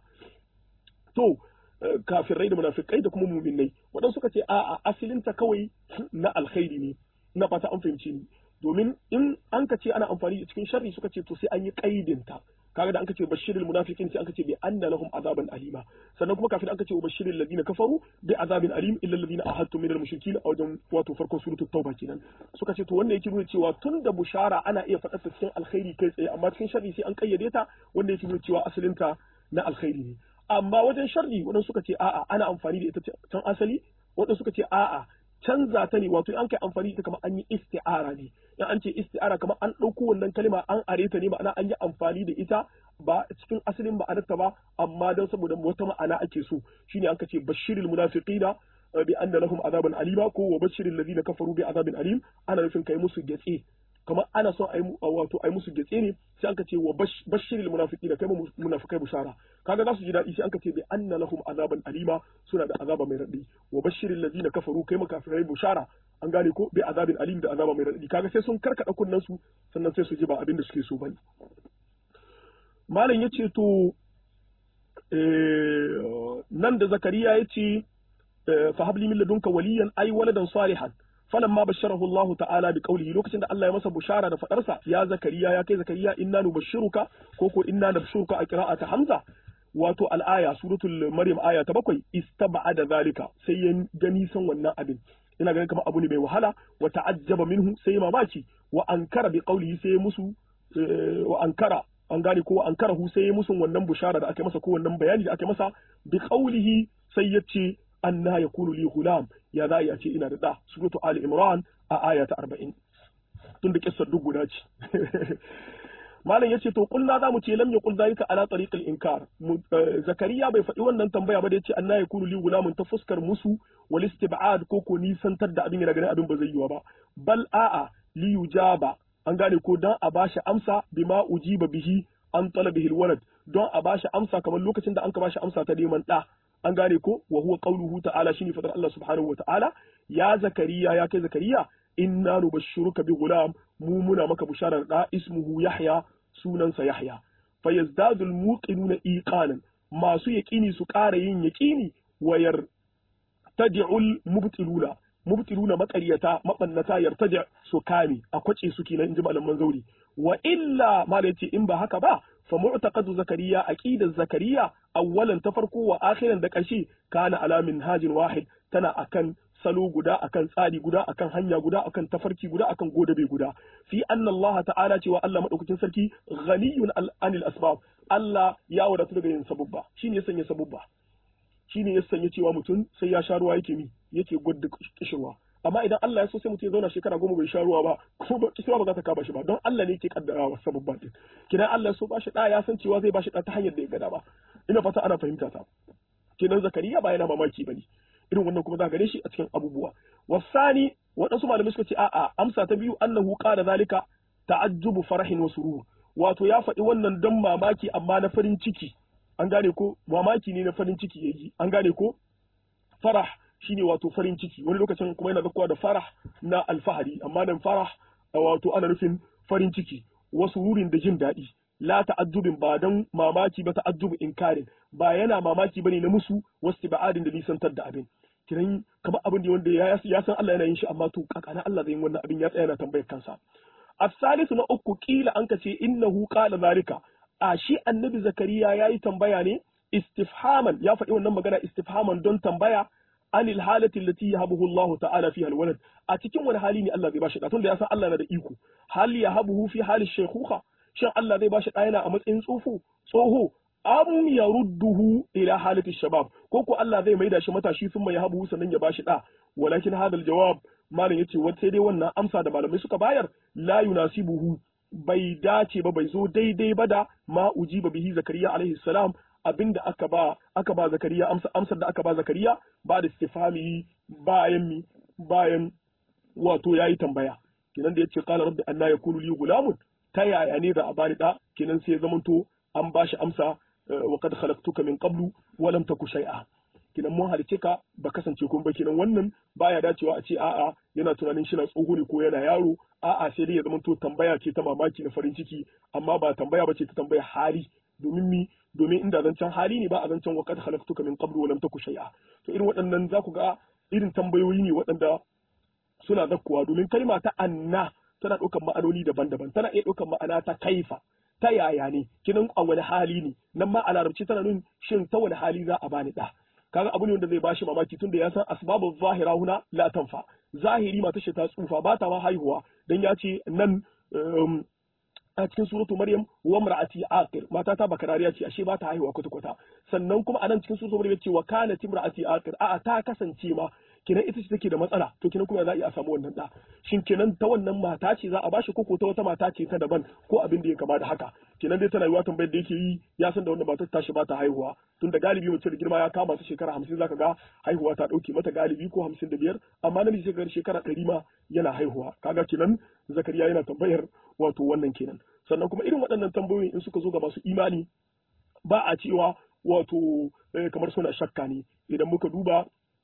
to kafirai da munafikai da kuma muminai waɗansu suka ce a'a asalinta kawai na alkhairi ne ina fata an fahimci ni domin in an ka ce ana amfani da cikin sharri suka ce to sai an yi kaidinta kaga da an ka ce bashirul munafiqin sai an ka ce bi anna lahum azaban alima sannan kuma kafin an ka ce wa bashirul ladina kafaru bi azabin alim illa alladhina ahadtu min al-mushrikin a wajen wato farkon suratul tauba kenan suka ce to wannan yake nuna cewa tun da bushara ana iya faɗa cikin alkhairi kai tsaye amma cikin sharri sai an kayyade ta wanda yake nuna cewa asalinta na alkhairi ne amma wajen sharri waɗansu suka ce a'a ana amfani da ita can asali waɗansu suka ce a'a canza ta ne wato an kai amfani da kamar an yi isti'ara ne in an ce isti'ara kamar an ɗauko wannan kalma an are ta ne ma'ana an yi amfani da ita ba cikin asalin ma'anarta ba amma don saboda wata ma'ana ake so shine an ce bashiril munafiqina bi anna lahum azaban alima ko wa bashiril ladina kafaru bi azabin alim ana nufin kai musu gatse kamar ana son ai wato ai musu gatse ne sai an ce wa bashiril munafiqina kai munafikai bushara kaga za su ji daɗi sai an ce bi anna lahum azaban alima suna da azaba mai raɗi wa bashiril ladina kafaru kai makafirai bushara an gane ko bi azabin alim da azaba mai raɗi kaga sai sun karkada kunnen su sannan sai su ji ba abin da suke so bane malam yace to nan da zakariya yace fa habli min ladunka waliyan ay waladan salihan falamma basharahu Allah ta'ala bi qawlihi lokacin da Allah ya masa bushara da fadarsa ya zakariya ya kai zakariya inna nubashshiruka ko ko inna nabshuruka a qira'ata hamza wato al'aya suratul maryam aya ta bakwai istaba'ada zalika sai ya ga nisan wannan abin ina ganin kamar abu ne mai wahala wa ta'ajjaba minhu sai mamaki wa ankara bi qawlihi sai musu wa ankara an gane ko ankara hu sai musu wannan bushara da aka masa ko wannan bayani da aka masa bi qawlihi sai ya ce anna yakunu li gulam ya za a ce ina da da suratu ali imran a aya ta 40 tun da kissar duk guda ce malam yace to kulna zamu ce lam yaqul zalika ala tariq al inkar zakariya bai faɗi wannan tambaya ba da yace anna yakunu li gulamun ta fuskar musu wal istib'ad ko ko nisantar da abin yana ganin abin ba zai yiwa ba bal a'a li yujaba an gane ko dan a bashi amsa bima ujiba bihi an talabihi al walad don a bashi amsa kamar lokacin da an ka bashi amsa ta neman da an gane ko wa huwa qawluhu ta'ala shine fadar Allah subhanahu wa ta'ala ya zakariya ya kai zakariya inna nubashshiruka bi gulam mu muna maka bisharar da ismuhu yahya sunansa yahya fayazdadu almuqinuna iqanan masu yaqini su ƙara yin yaqini wayar tad'ul mubtiluna mubtiluna maqaryata mabannata yartaji su kame a kwace su kenan inji malaman zauri wa illa mala yace in ba haka ba fa mu'taqadu zakariya aqidar zakariya awwalan ta farko wa akhiran da ƙarshe kana ala minhajin wahid tana akan salo guda akan tsari guda akan hanya guda akan tafarki guda akan godabe guda fi anna Allah ta'ala cewa Allah madaukakin sarki ghaniyun anil asbab Allah ya wadatu daga yin sabubba shine ya sanya sabubba shine ya sanya cewa mutum sai ya sha ruwa yake mi yake gudda kishirwa amma idan Allah ya so sai mutum ya zauna shekara goma bai sha ruwa ba kuma kishirwa ba za ta kama shi ba don Allah ne yake kaddara wa sabubba din kidan Allah ya so ba shi da ya san cewa zai ba shi da ta hanyar da ya gada ba ina fata ana fahimta ta kenan zakariya ba yana mamaki bane irin wannan kuma za gare shi a cikin abubuwa wasani waɗansu malamai suka ce a'a amsa ta biyu annahu qala zalika ta'ajjubu farahin wa surur wato ya faɗi wannan don mamaki amma na farin ciki an gane ko mamaki ne na farin ciki yayi an gane ko farah shine wato farin ciki wani lokacin kuma yana zakkuwa da farah na alfahari amma nan farah wato ana nufin farin ciki wasu wurin da jin daɗi la ta'ajjubin ba dan mamaki ba ta'ajjubu inkarin ba yana mamaki bane na musu wasu ba'adin da nisantar da abin kiran kamar abin da wanda ya san Allah yana yin shi amma to kakana Allah zai yi wannan abin ya tsaya yana tambayar kansa as-salisu na uku kila an kace innahu qala zalika a shi annabi zakariya yayi tambaya ne istifhaman ya faɗi wannan magana istifhaman don tambaya anil halati allati yahabuhu Allah ta'ala fiha alwalad a cikin wani hali ne Allah zai bashi da tunda ya san Allah na da iko hal yahabuhu fi hali shaykhuha shin Allah zai bashi da yana a matsayin tsoho tsoho am yarudduhu ila halati shabab ko ko Allah zai maida shi matashi sun mai yahabuhu sannan ya bashi da walakin hadal jawab malam yace wata sai dai wannan amsa da malamai suka bayar la yunasibuhu bai dace ba bai zo daidai ba da ma ujiba bihi zakariya alaihi salam abinda aka ba aka ba zakariya amsa amsar da aka ba zakariya ba da istifhami bayan mi bayan wato yayi tambaya kenan da yace qala rabbi anna yakunu li gulamun ta yaya ne da a bani da kenan sai zamanto an bashi amsa wa qad khalaqtuka min qablu wa lam taku shay'a kinan mun halice ka ba kasance kun ba kinan wannan baya dacewa a ce a'a yana tunanin shi na tsoho ne ko yana yaro a'a sai dai ya zama to tambaya ce ta mamaki na farin ciki amma ba tambaya ba ce ta tambaya hali domin mi domin inda zancen hali ne ba a zancen wa kad khalaqtuka min qablu wa lam taku shay'a to irin waɗannan za ku ga irin tambayoyi ne waɗanda suna zakkuwa domin kalma ta anna tana ɗaukar ma'anoni daban-daban tana iya ɗaukar ma'ana ta kaifa ta yaya ne kinan a wani hali ne nan ma a larabci tana nuna shin ta wani hali za a bani da kaga abu ne wanda zai bashi mamaki tunda ya san asbabu zahira huna la tanfa zahiri mata shi ta tsufa ba ta ma haihuwa dan ya ce nan a cikin suratu maryam wa mar'ati aqir mata ta bakarariya ce ashe ba ta haihuwa kwata kwata sannan kuma anan cikin suratu maryam ce wa kanat imra'ati aqir a'a ta kasance ma kinan ita ce take da matsala to kinan kuma za a iya samu wannan da shin kinan ta wannan mata ce za a bashi ko ko ta wata mata ce ta daban ko abin da ya kama da haka kinan dai tana yiwa tambayar da yake yi ya san da wannan matar tashi ba ta haihuwa tunda galibi mace da girma ya kama ta shekara hamsin zaka ga haihuwa ta dauke mata galibi ko hamsin da biyar amma namiji shekara shekara ɗari ma yana haihuwa kaga kinan zakariya yana tambayar wato wannan kenan sannan kuma irin waɗannan tambayoyin in suka zo ga masu imani ba a cewa wato kamar suna shakka ne idan muka duba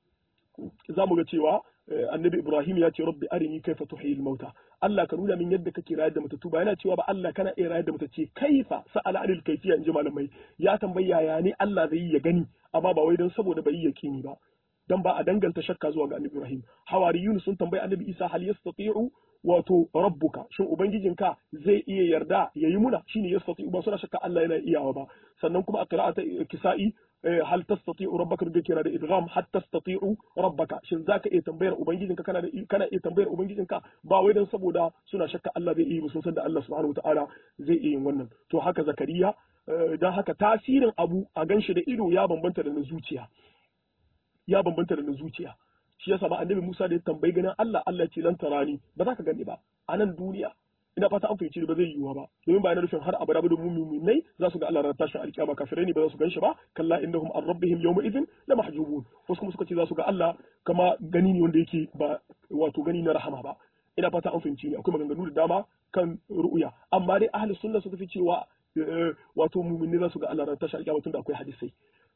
za mu ga cewa annabi Ibrahim ya ce rabbi arini kaifa tuhyil mauta Allah ka nuna min yadda kake rayar da matattu ba yana cewa ba Allah kana iya rayar da matacce kaifa sa'ala anil kaifiya inji malamai ya tambayi yaya ne Allah zai yi ya gani amma ba wai don saboda bai yi yaqini ba dan ba a danganta shakka zuwa ga annabi Ibrahim hawariyun sun tambayi annabi Isa hal yastati'u wato rabbuka shin ubangijinka zai iya yarda yayi muna shine yastati'u ba suna shakka Allah yana iyawa ba sannan kuma a qira'ata kisa'i hal tastati'u rabbaka da kira da idgham hal tastati'u rabbaka shin zaka iya tambayar ubangijinka kana da kana iya tambayar ubangijinka ba wai dan saboda suna shakka Allah zai iya sun san da Allah subhanahu wataala zai iya yin wannan to haka zakariya dan haka tasirin abu a ganshi da ido ya bambanta da na zuciya ya bambanta da na zuciya shi yasa ba annabi Musa da ya tambayi ganin Allah Allah ce lan tarani ba za ka gani ba a nan duniya ina fata an fahimci ba zai yiwuwa ba domin ba yana nufin har abada ba da mu'minai za su ga Allah ranar tashin alkiyama kafirai ne ba za su ganshi ba kalla innahum an rabbihim yawma idhin la mahjubun wasu kuma suka ce za su ga Allah kama gani ne wanda yake ba wato gani na rahama ba ina fata an fahimci ne akwai maganganu da dama kan ru'uya amma dai ahli sunna suka fi cewa wato mu'minai za su ga Allah ranar tashin alkiyama tunda akwai hadisai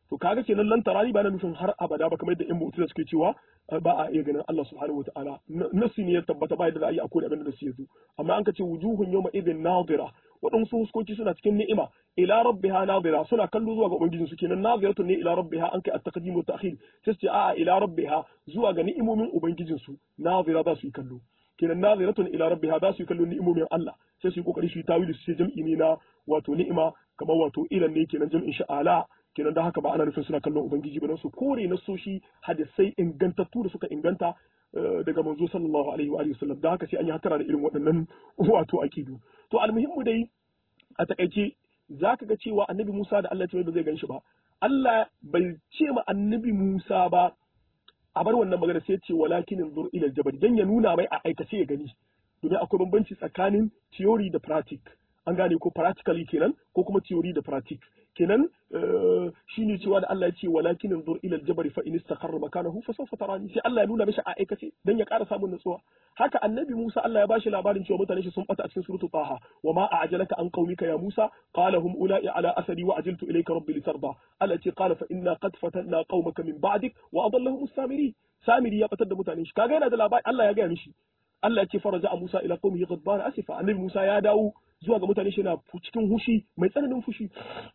to kaga kenan lan tarani ba na nufin har abada ba kamar yadda in mu'tazila suke cewa ba a iya ganin Allah subhanahu wataala nasi ne ya tabbata ba yadda za a yi akwai abin da su yazo amma an ka ce wujuhun yawma idin nadira waɗansu huskoki suna cikin ni'ima ila rabbiha nadira suna kallo zuwa ga ubangijin su kenan nadiratun ne ila rabbiha an kai at-taqdim wa ta'khir sai ce a'a ila rabbiha zuwa ga ni'imomin ubangijin su nadira za su yi kallo kenan nadiratun ila rabbiha za su yi kallo ni'imomin Allah sai su yi kokari su yi tawili su ce jam'i ne na wato ni'ima kamar wato ilan ne kenan jam'in sha'ala kenan da haka ba ana nufin suna kallon ubangiji ba su kore na soshi hadisai ingantattu da suka inganta daga manzo sallallahu alaihi wa sallam da haka sai an yi hatara da irin waɗannan wato akidu to almuhimmu dai a takaice zaka ga cewa annabi Musa da Allah ce ba zai ganshi ba Allah bai ce ma annabi Musa ba a bar wannan magana sai ce walakin zur ila jabal dan ya nuna mai a aikace ya gani domin akwai bambanci tsakanin theory da practice an gane ko practically kenan ko kuma theory da practice kenan shine cewa da Allah ya ce walakin anzur ila al-jabal fa in istaqarra makanahu fa sawfa tarani sai Allah ya nuna mishi a aikace dan ya ƙara samun nutsuwa haka annabi Musa Allah ya bashi labarin cewa mutane shi sun bata a cikin suratu Taha wa ma a'jalaka an qaumika ya Musa qala hum ula'i ala asari wa ajiltu ilayka rabbi litarda Allah ce qala fa inna qad fatanna qaumaka min ba'dik wa adallahum as-samiri samiri ya batar da mutane shi kaga yana da labari Allah ya ga mishi Allah ya ce faraja Musa ila qaumihi ghadban asifa annabi Musa ya dawo zuwa ga mutane shi na cikin hushi mai tsananin fushi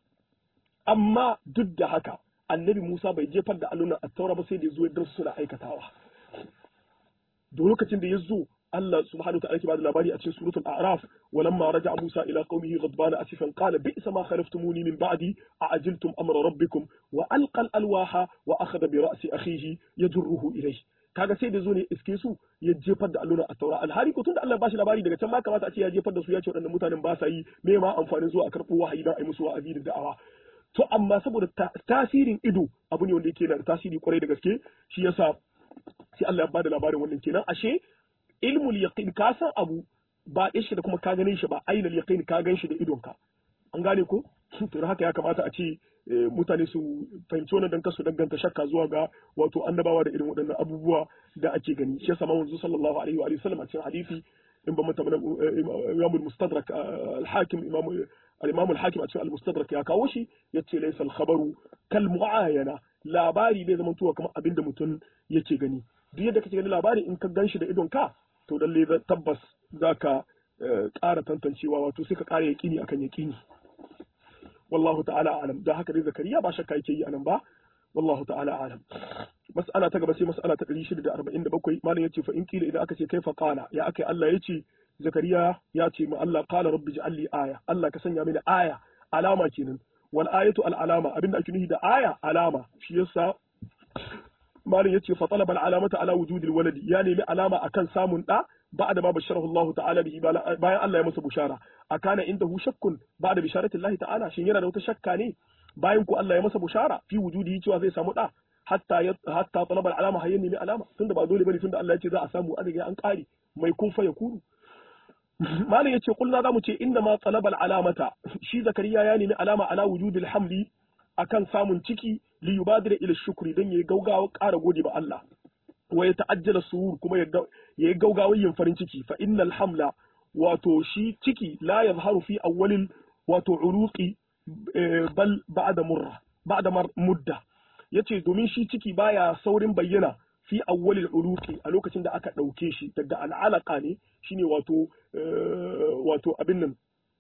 amma duk da haka annabi Musa bai jefar da allunan attaura ba sai da ya zo ya suna aikatawa da lokacin da ya zo Allah subhanahu wa ta'ala ke bada labari a cikin suratul a'raf walamma raja'a Musa ila qaumihi ghadbana asifan qala bi'sa ma khalaftumuni min ba'di a'ajiltum amra rabbikum wa alqa al-alwaha wa akhadha bi ra'si akhihi yajruhu ilayhi kaga sai da zo ne iske su ya jefar da alluna a taura alhari ko tunda Allah ba shi labari daga can ma kamata a ce ya jefar da su ya ce waɗannan mutanen ba sa yi me ma amfanin zuwa a karɓo wahayi don a yi musu wa'azi da da'awa to amma saboda tasirin ido abu ne wanda yake da tasiri kwarai da gaske shi yasa sai Allah ya bada labarin wannan kenan ashe ilmul yaqin ka san abu ba shi da kuma ka ganin shi ba ainul yaqin ka gan shi da idonka an gane ko to haka ya kamata a ce mutane su fahimci wannan dan kasu danganta shakka zuwa ga wato annabawa da irin waɗannan abubuwa da ake gani shi yasa manzo sallallahu alaihi wa sallam a cikin hadisi in ba mata imam al-mustadrak al-hakim imam al-imam al-hakim a cikin al-mustadrak ya kawo shi yace laysa al-khabaru kal mu'ayana labari bai zama tuwa kamar abinda mutum yake gani duk yadda kake gani labari in ka ganshi da idon ka to lalle tabbas zaka ƙara tantancewa wato sai ka ƙara yaƙini akan yaƙini wallahu ta'ala alam da haka dai zakariya ba shakka yake yi anan ba wallahu ta'ala alam mas'ala ta gaba sai mas'ala ta 647 malam yace fa in kila idan aka ce kaifa qala ya akai Allah yace zakariya ya ce ma Allah qala rabbi ij'alli aya Allah ka sanya mini aya alama kenan wal ayatu al alama abinda ake nufi da aya alama shi yasa malam yace fa talaba al alamata ala wujudil waladi ya nemi alama akan samun da بعد ما بشره الله تعالى به bayan Allah ya masa bushara akana indahu shakkun ba'da bisharati Allah ta'ala shin yana da wata shakka ne bayan ku Allah ya masa bushara fi wujudi cewa zai samu da hatta hatta talaba alama hayyan ne alama tunda ba dole bane tunda Allah ya ce za a samu an riga an kare mai kun fa yakunu malam yace kulna zamu ce inna ma talaba alamata shi zakariya ya nemi alama ala wujudil hamli akan samun ciki li yubadira ila shukri dan yayi gaugawa ƙara gode ba Allah wa ya ta'ajjala surur kuma ya yi gaugawar yin farin ciki fa innal hamla wato shi ciki la yazharu fi awwalil wato uruqi bal ba'da murra ba'da mudda yace domin shi ciki baya saurin bayyana fi awwalil uruqi a lokacin da aka dauke shi daga al'alaka ne shine wato wato abin nan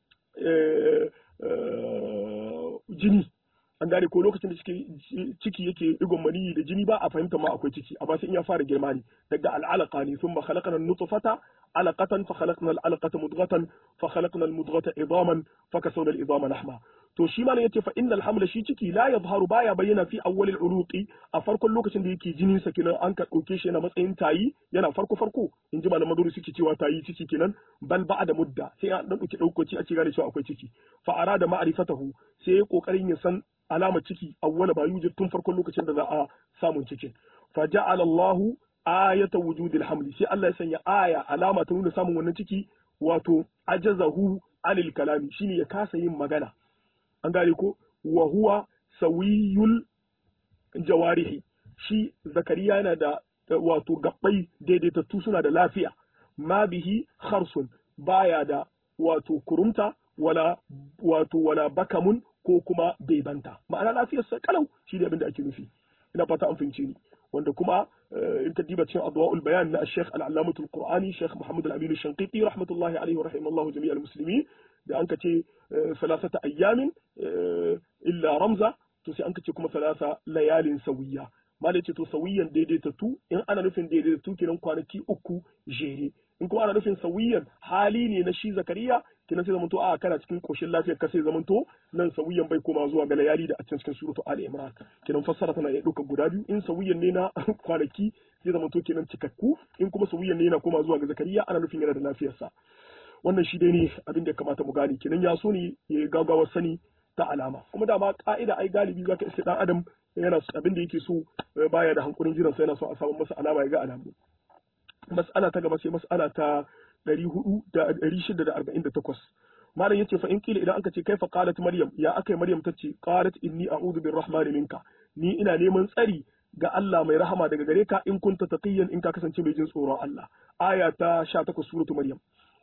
jini an gane ko lokacin da ciki yake digon maniyi da jini ba a fahimta ma akwai ciki amma sai in ya fara girma ne daga al'alaqa ne thumma khalaqna an-nutfata alaqatan fa khalaqna al-alaqata mudghatan fa khalaqna al-mudghata idaman fa kasawna al-idama lahma to shi ma ne yace fa innal hamla shi ciki la yadhharu baya bayyana fi awwal al-uruqi a farkon lokacin da yake jinin sa kenan an ka dauke shi yana matsayin tayi yana farko farko in ji malaman maduri suke cewa tayi ciki kenan bal ba'da mudda sai an dauke daukoci a ce gane cewa akwai ciki fa arada ma'rifatahu sai kokarin ya san alamar ciki awwala ba yujid tun farkon lokacin da za a samun cikin fa ja'ala Allahu ayata wujudil hamli sai Allah ya sanya aya alama ta nuna samun wannan ciki wato ajazahu anil kalami shine ya kasa yin magana an gane ko wa huwa sawiyul jawarihi shi zakariya yana da wato gabbai daidaitattu suna da lafiya ma bihi kharsun baya da wato kurumta wala wato wala bakamun ko kuma bai banta ma'ana lafiyarsa kalau shi ne abin da ake nufi ina fata an fahimce ni wanda kuma in ka diba cikin adwa'ul bayan na Sheikh al-Allamah al-Qur'ani Sheikh Muhammad al-Amin al-Shanqiti rahmatullahi alaihi wa rahimallahu jami'al muslimin da an ka ce salasata ayyamin illa ramza to sai an ka ce kuma salasa layalin sawiya malai ce to sawiyan daidaitattu in ana nufin daidaitattu kenan kwanaki uku jere in kuma ana nufin sawiyan hali ne na shi zakariya kenan sai zamanto a kana cikin koshin lafiyar ka sai zamanto nan sawiyan bai koma zuwa ga layali da a cikin suratu ali imran kenan fassara tana iya ɗaukar guda biyu in sawiyan ne na kwanaki sai zamanto kenan cikakku in kuma sawiyan ne yana koma zuwa ga zakariya ana nufin yana da lafiyarsa wannan shi dai ne abin da ya kamata mu gane kenan ya so ne ya gagawar sani ta alama kuma dama ka'ida ai galibi zaka iske dan adam yana abin da yake so baya da hankulin jiran sai yana so a samu masa alama ya ga alamu mas'ala ta gaba sai mas'ala ta 648 malam yace fa in kila idan aka ce kaifa qalat maryam ya akai maryam tace qalat inni a'udhu birrahmani minka ni ina neman tsari ga Allah mai rahama daga gare ka in kunta taqiyan in ka kasance mai jin tsoron Allah aya ta 18 suratu maryam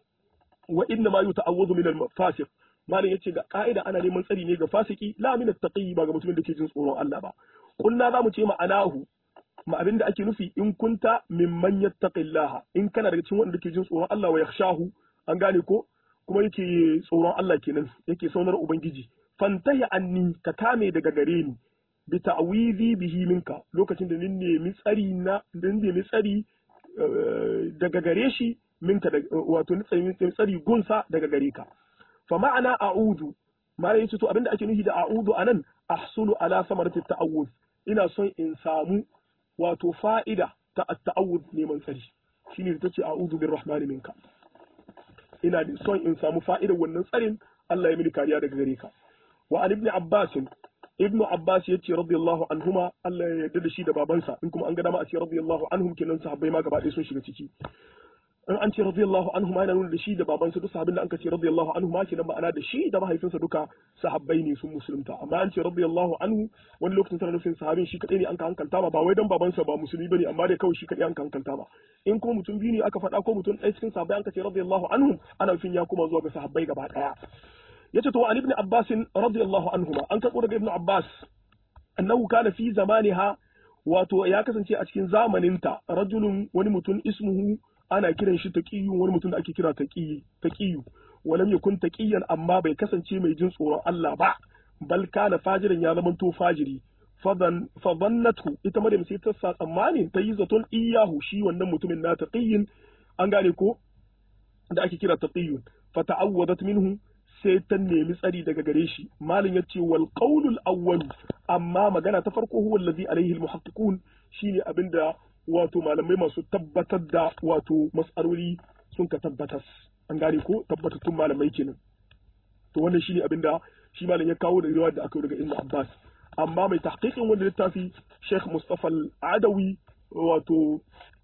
wa inna ma yuta'awwadhu min al-fasiq malam yace ga ka'ida ana neman tsari ne ga fasiki la min at-taqi ba ga mutumin da ke jin tsoron Allah ba kunna zamu ce ma'anahu ma abin da ake nufi in kunta mimman yattaqillaha in kana daga cikin wanda ke jin tsoron Allah wa yakhshahu an gane ko kuma yake tsoron Allah kenan yake saunar ubangiji fantahi anni ka kame daga gare ni bi ta'wizi bihi minka lokacin da nin nemi tsari na nin nemi tsari daga gare shi minka wato ni tsari gunsa daga gare ka fa ma'ana a'udhu mara yace to abinda ake nufi da a'udhu anan ahsulu ala samarati ta'awuz ina son in samu wato fa'ida ta ta'awuz neman tsari shine ta ce a'udhu birrahmani minka ina son in samu fa'idar wannan tsarin Allah ya mini kariya daga gare ka wa an ibn abbas ibn abbas yace radiyallahu anhuma Allah ya yarda da shi da babansa in kuma an ga dama a ce radiyallahu anhum kenan sahabbai ma gaba ɗaya sun shiga ciki in an ce radiyallahu anhu ma yana nuna da shi da babansa duk sahabin da an ce radiyallahu anhu ma kenan ma'ana da shi da mahaifinsa duka sahabbai ne sun musulunta amma an ce radiyallahu anhu wani lokacin tana nufin sahabin shi kadai ne an ka hankalta ba ba wai dan babansa ba musulmi bane amma dai kawai shi kadai an ka hankalta ba in kuma mutum biyu ne aka faɗa ko mutum ɗaya cikin sahabbai an ka ce radiyallahu anhu ana nufin ya koma zuwa ga sahabbai gaba ɗaya yace to an ibn abbas radiyallahu anhuma an karɓo daga ibn abbas annahu kana fi zamaniha wato ya kasance a cikin zamaninta rajulun wani mutum ismuhu ana kiran shi taqiyyu wani mutum da ake kira taqiyi taqiyyu walam yakun taqiyan amma bai kasance mai jin tsoron Allah ba bal kana fajiran ya zama to fajiri fadan fadannatu ita maryam sai ta sa tsammanin ta yi zaton iyahu shi wannan mutumin na taqiyin an gane ko da ake kira taqiyyun fata'awwadat minhu sai ta nemi tsari daga gare shi malin yace wal qawlul awwal amma magana ta farko huwa allazi alaihi al muhaqqiqun shine abinda wato malamai masu tabbatar da wato mas'aloli sun ka tabbatas an gane ko tabbatattun malamai kenan to wannan shine abinda shi malam ya kawo da riwaya da aka yi daga Ibn Abbas amma mai tahqiqin wannan littafi Sheikh Mustafa Al-Adawi wato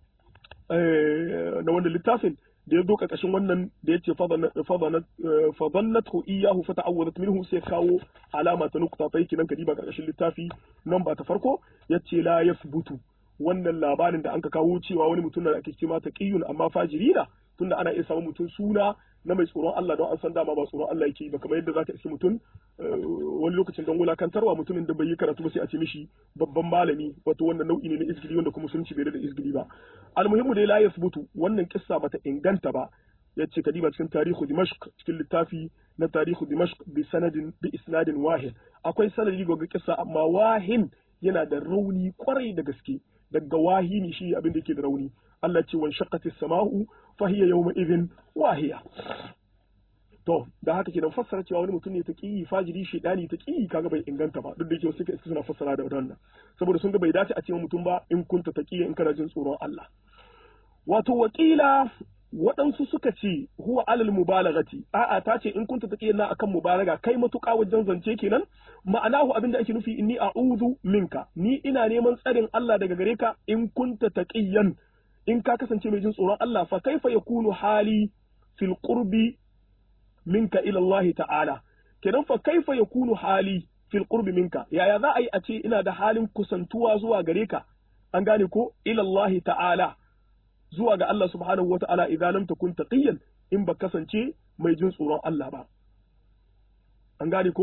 na wannan littafin da ya zo ƙarƙashin wannan da ya ce fadannatu iyahu fa ta'awwadat minhu sai kawo alama ta nukta ta yake nan kadiba ƙarƙashin littafi nan ba ta farko yace la yasbutu wannan labarin da anka kawo cewa wani mutum da ake cewa taqiyun amma fajirina tunda ana iya samun mutum suna na mai tsoron Allah don an san dama ba tsoron Allah yake ba kamar yadda zaka iske mutum wani lokacin don wulakantarwa mutumin da bai yi karatu ba sai a ce mishi babban malami wato wannan nau'i ne na izgili wanda kuma musulunci bai da izgili ba almuhimmu dai la yasbutu wannan kissa bata inganta ba yace kadiba cikin tarihu dimashq cikin littafi na tarihu dimashq bi sanadin bi isnadin wahid akwai sanadi ga kissa amma wahin yana da rauni kwarai da gaske daga wahini shi abin da yake da rauni Allah ce wan shaqqatis sama'u fa hiya yawma idhin wahiya to da haka kenan fassara cewa wani mutum ne ta kiyi fajiri shedani ta kiyi kaga bai inganta ba duk da yake suka suna fassara da wannan saboda sun ga bai dace a ce mutum ba in kunta taqiya in kana jin tsoron Allah wato wakila waɗansu suka ce huwa alal mubalagati a'a ta ce in kunta taqiyan na akan mubalaga kai matuƙa wajen zance kenan ma'anahu abinda ake nufi inni a'udhu minka ni ina neman tsarin Allah daga gare ka in kunta taqiyan in ka kasance mai jin tsoron Allah fa kaifa yakunu hali fil qurbi minka ila Allah ta'ala kenan fa kaifa yakunu hali fil qurbi minka yaya za a yi a ce ina da halin kusantuwa zuwa gare ka an gane ko ila Allah ta'ala zuwa ga Allah subhanahu wata'ala idan lam takun taqiyan in ba kasance mai jin tsoron Allah ba an gane ko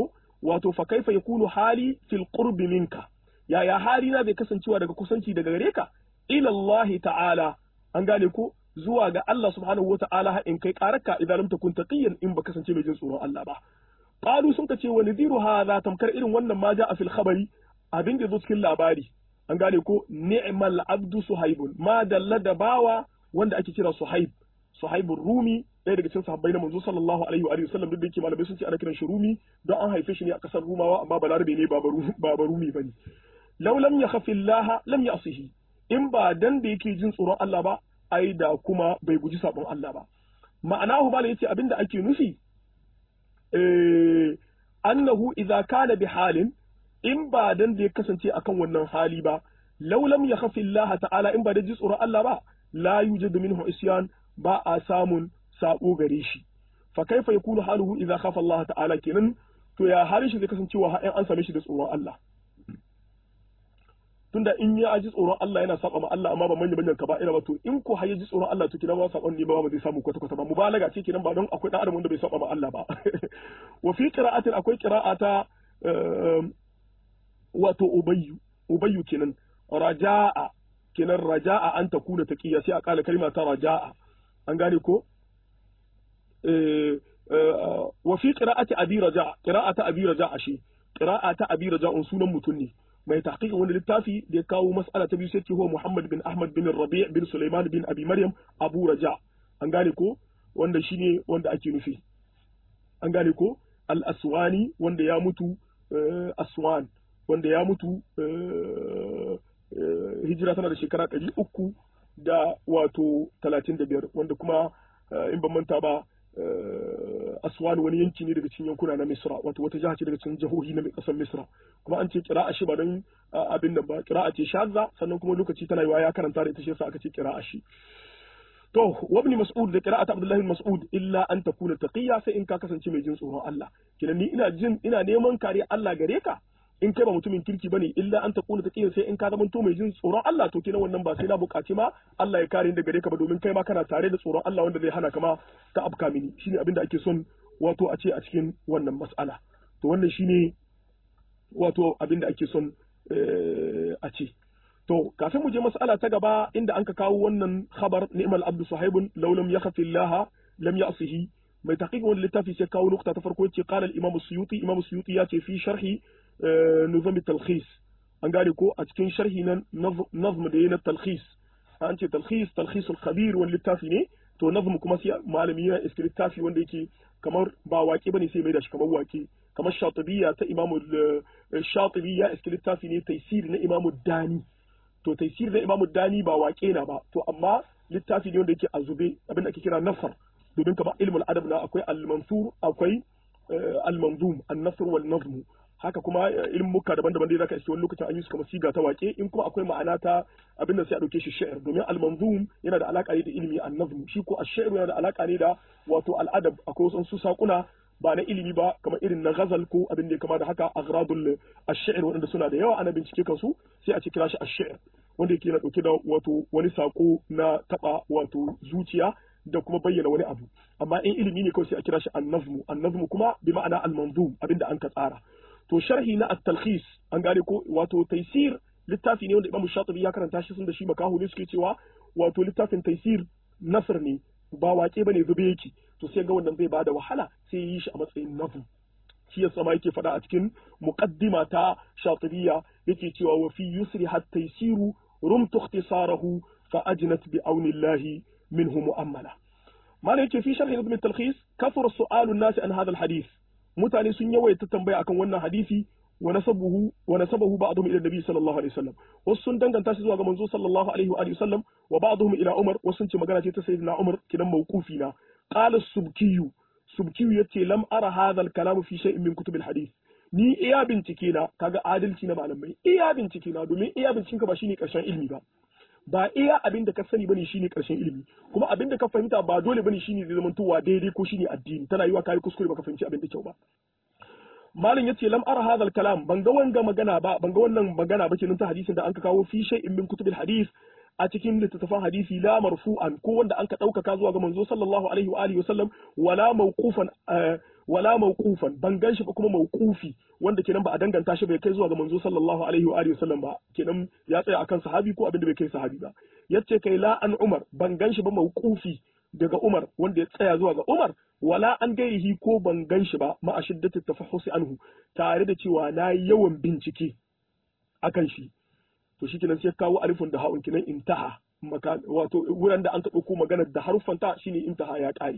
wato fa kaifa yakunu hali fil qurbi minka yaya hali na zai kasancewa daga kusanci daga gare ka ila Allah ta'ala an gane ko zuwa ga Allah subhanahu wa ta'ala in kai karaka idan lam takun taqiyan in ba kasance mai jin tsoron Allah ba qalu sun ka ce wa nadhiru hadha tamkar irin wannan ma ja'a fil khabari abin da zo cikin labari an gane ko ni'mal abdu suhaibun ma dalla da bawa wanda ake kira suhaib suhaibur rumi ɗaya daga cikin sahabbai na manzo sallallahu alaihi wa sallam duk da yake malamai sun ce ana kiran shi rumi don an haife shi ne a kasar rumawa amma balarabe ne ba ba rumi bane law lam yakhafi Allah lam ya'sihi in ba dan da yake jin tsoron Allah ba ai da kuma bai guji sabon Allah ba ma'anahu bala yace abinda ake nufi eh annahu idza kana bi halin in ba dan da ya kasance akan wannan hali ba law lam yakhafi Allah ta'ala in ba da ji tsoron Allah ba la yujadu minhu isyan ba a samun sabo gare shi fa kaifa yakunu haluhu idza khafa Allah ta'ala kenan to ya halin shi zai kasancewa har an same shi da tsoron Allah tunda in ya ji tsoron Allah yana saba ma Allah amma ba manya manyan kaba'ira ba to in ko har ya ji tsoron Allah to kinan ba sabon ne ba ba zai samu kwata kwata ba mubalaga ce kinan ba don akwai dan adam wanda bai saba ma Allah ba wa fi qira'atin akwai qira'ata wato ubayyu ubayyu kenan raja'a kenan raja'a an takuna taqiya sai a kala kalma ta raja'a an gane ko wa fi qira'ati abi raja'a qira'ata abi raja'a shi qira'ata abi raja'un sunan mutun ne mai tahqiqin wani littafi da ya kawo mas'ala ta biyu sai ce huwa Muhammad bin Ahmad bin Rabi' bin Sulaiman bin Abi Maryam Abu Raja an gane ko wanda shine wanda ake nufi an gane ko Al-Aswani wanda ya mutu Aswan wanda ya mutu hijira tana da shekara ɗari uku da wato talatin da biyar wanda kuma in ban manta ba aswan wani yanki ne daga cikin yankuna na misra wato wata jiha ce daga cikin jihohi na ƙasar misra kuma an ce kira'a shi ba don abin nan ba kira'a ce shazza sannan kuma lokaci tana yiwa ya karanta da ita shi yasa aka ce kira'a shi to wabni mas'ud da qira'at abdullahi mas'ud illa an takuna taqiyya sai in ka kasance mai jin tsoron Allah kinan ni ina jin ina neman kare Allah gare ka in kai ba mutumin kirki bane illa an takuna taqiyya sai in ka zama to mai jin tsoron Allah to kinan wannan ba sai na buƙaci ma Allah ya kare ni daga gare ka ba domin kai ma kana tare da tsoron Allah wanda zai hana ka ma ta afka mini shine abin da ake son wato a ce a cikin wannan mas'ala to wannan shine wato abin da ake son a ce To, kafin mu je mas'ala ta gaba inda an ka kawo wannan khabar ni'mal abdu sahibun law lam yakhafi Allah lam ya'sihi mai taqiq wannan littafi sai kawo nukta ta farko yace qala al-imam suyuti imam suyuti ya ce fi sharhi nuzam talkhis an gane ko a cikin sharhi na nazm da yana talkhis an ce talkhis talkhis al-khabir wani littafi ne to nazm kuma sai malami yana iskri littafi wanda yake kamar ba waƙe bane sai mai da shi kamar waƙe kamar shatibiyya ta imam shatibiyya iskri littafi ne taysir na imam dani to taisir da imamu dani ba waƙe na ba to amma littafi ne wanda yake a zube abin da ake kira nasar domin kamar ilmul adab na akwai al-mansur akwai al-manzum an-nasr wal nazm haka kuma ilmuka daban-daban dai zaka iske wani lokacin an yi su kamar siga ta waƙe in kuma akwai ma'ana ta abin da sai a dauke shi shi'r domin al-manzum yana da alaka ne da ilimi an-nazm shi ko ash-shi'r yana da alaka ne da wato al-adab akwai wasu sakuna ba na ilimi ba kamar irin na ghazal ko abin da ya kama da haka agradul ash-shi'r wanda suna da yawa ana bincike kansu sai a ce kira shi ash-shi'r wanda yake na dauke da wato wani sako na taba wato zuciya da kuma bayyana wani abu amma in ilimi ne kawai sai a kira shi an-nazmu an-nazmu kuma bi ma'ana al-manzum abinda an ka tsara to sharhi na at-talkhis an gane ko wato taysir littafi ne wanda Imam Shatibi ya karanta shi sun da shi makahu ne suke cewa wato littafin taysir nasr ne ba waƙe bane zube yake to sai ga wannan zai bada wahala sai yi shi a matsayin nazm shi yasa ma yake faɗa a cikin muqaddima ta Shatibiyya yake cewa wa fi yusri hatta yasiru rumtu ikhtisarahu fa ajnat bi aunillahi minhu mu'ammala mana yake fi sharhi ibn talkhis kafara su'alu an-nas an hadha al-hadith mutane sun yawaita tambaya akan wannan hadisi wa nasabuhu wa nasabahu ba'dhum ila nabi sallallahu alaihi wasallam wasu sun danganta shi zuwa ga manzo sallallahu alaihi wa alihi wasallam wa ba'dhum ila umar wasu sun ce magana ce ta sayyidina umar kidan mawqufi na qala subkiyu subkiyu yace lam ara hadha al-kalam fi shay'in min kutub al-hadith ni iya bincike na kaga adalci na malamai iya bincike na domin iya binciken ka ba shine karshen ilimi ba ba iya abin da ka sani bane shine karshen ilimi kuma abin da ka fahimta ba dole bane shine zai zama towa daidai ko shine addini tana yiwa kai kuskure baka fahimci abin da kyau ba malam yace lam ara hadha kalam ban ga wanga magana ba ban ga wannan magana ba kenan ta hadisin da an ka kawo fi shay'in min kutubil hadith a cikin littattafan hadisi la marfu'an ko wanda an ka ɗaukaka zuwa ga manzo sallallahu alaihi wa alihi wasallam wala mawqufan wala mawqufan ban ganshi ba kuma mawqufi wanda kenan ba a danganta shi bai kai zuwa ga manzo sallallahu alaihi wa alihi wasallam ba kenan ya tsaya akan sahabi ko abin da bai kai sahabi ba yace kai la an umar ban ganshi ba mawqufi daga umar wanda ya tsaya zuwa ga umar wala an gairihi ko ban ganshi ba ma a shiddatu tafahhusi anhu tare da cewa na yawan bincike akan shi to shi kenan sai kawo alifun da ha'un kenan intaha wato wurin da an ka ɗauko maganar da haruffanta shine intaha ya ƙare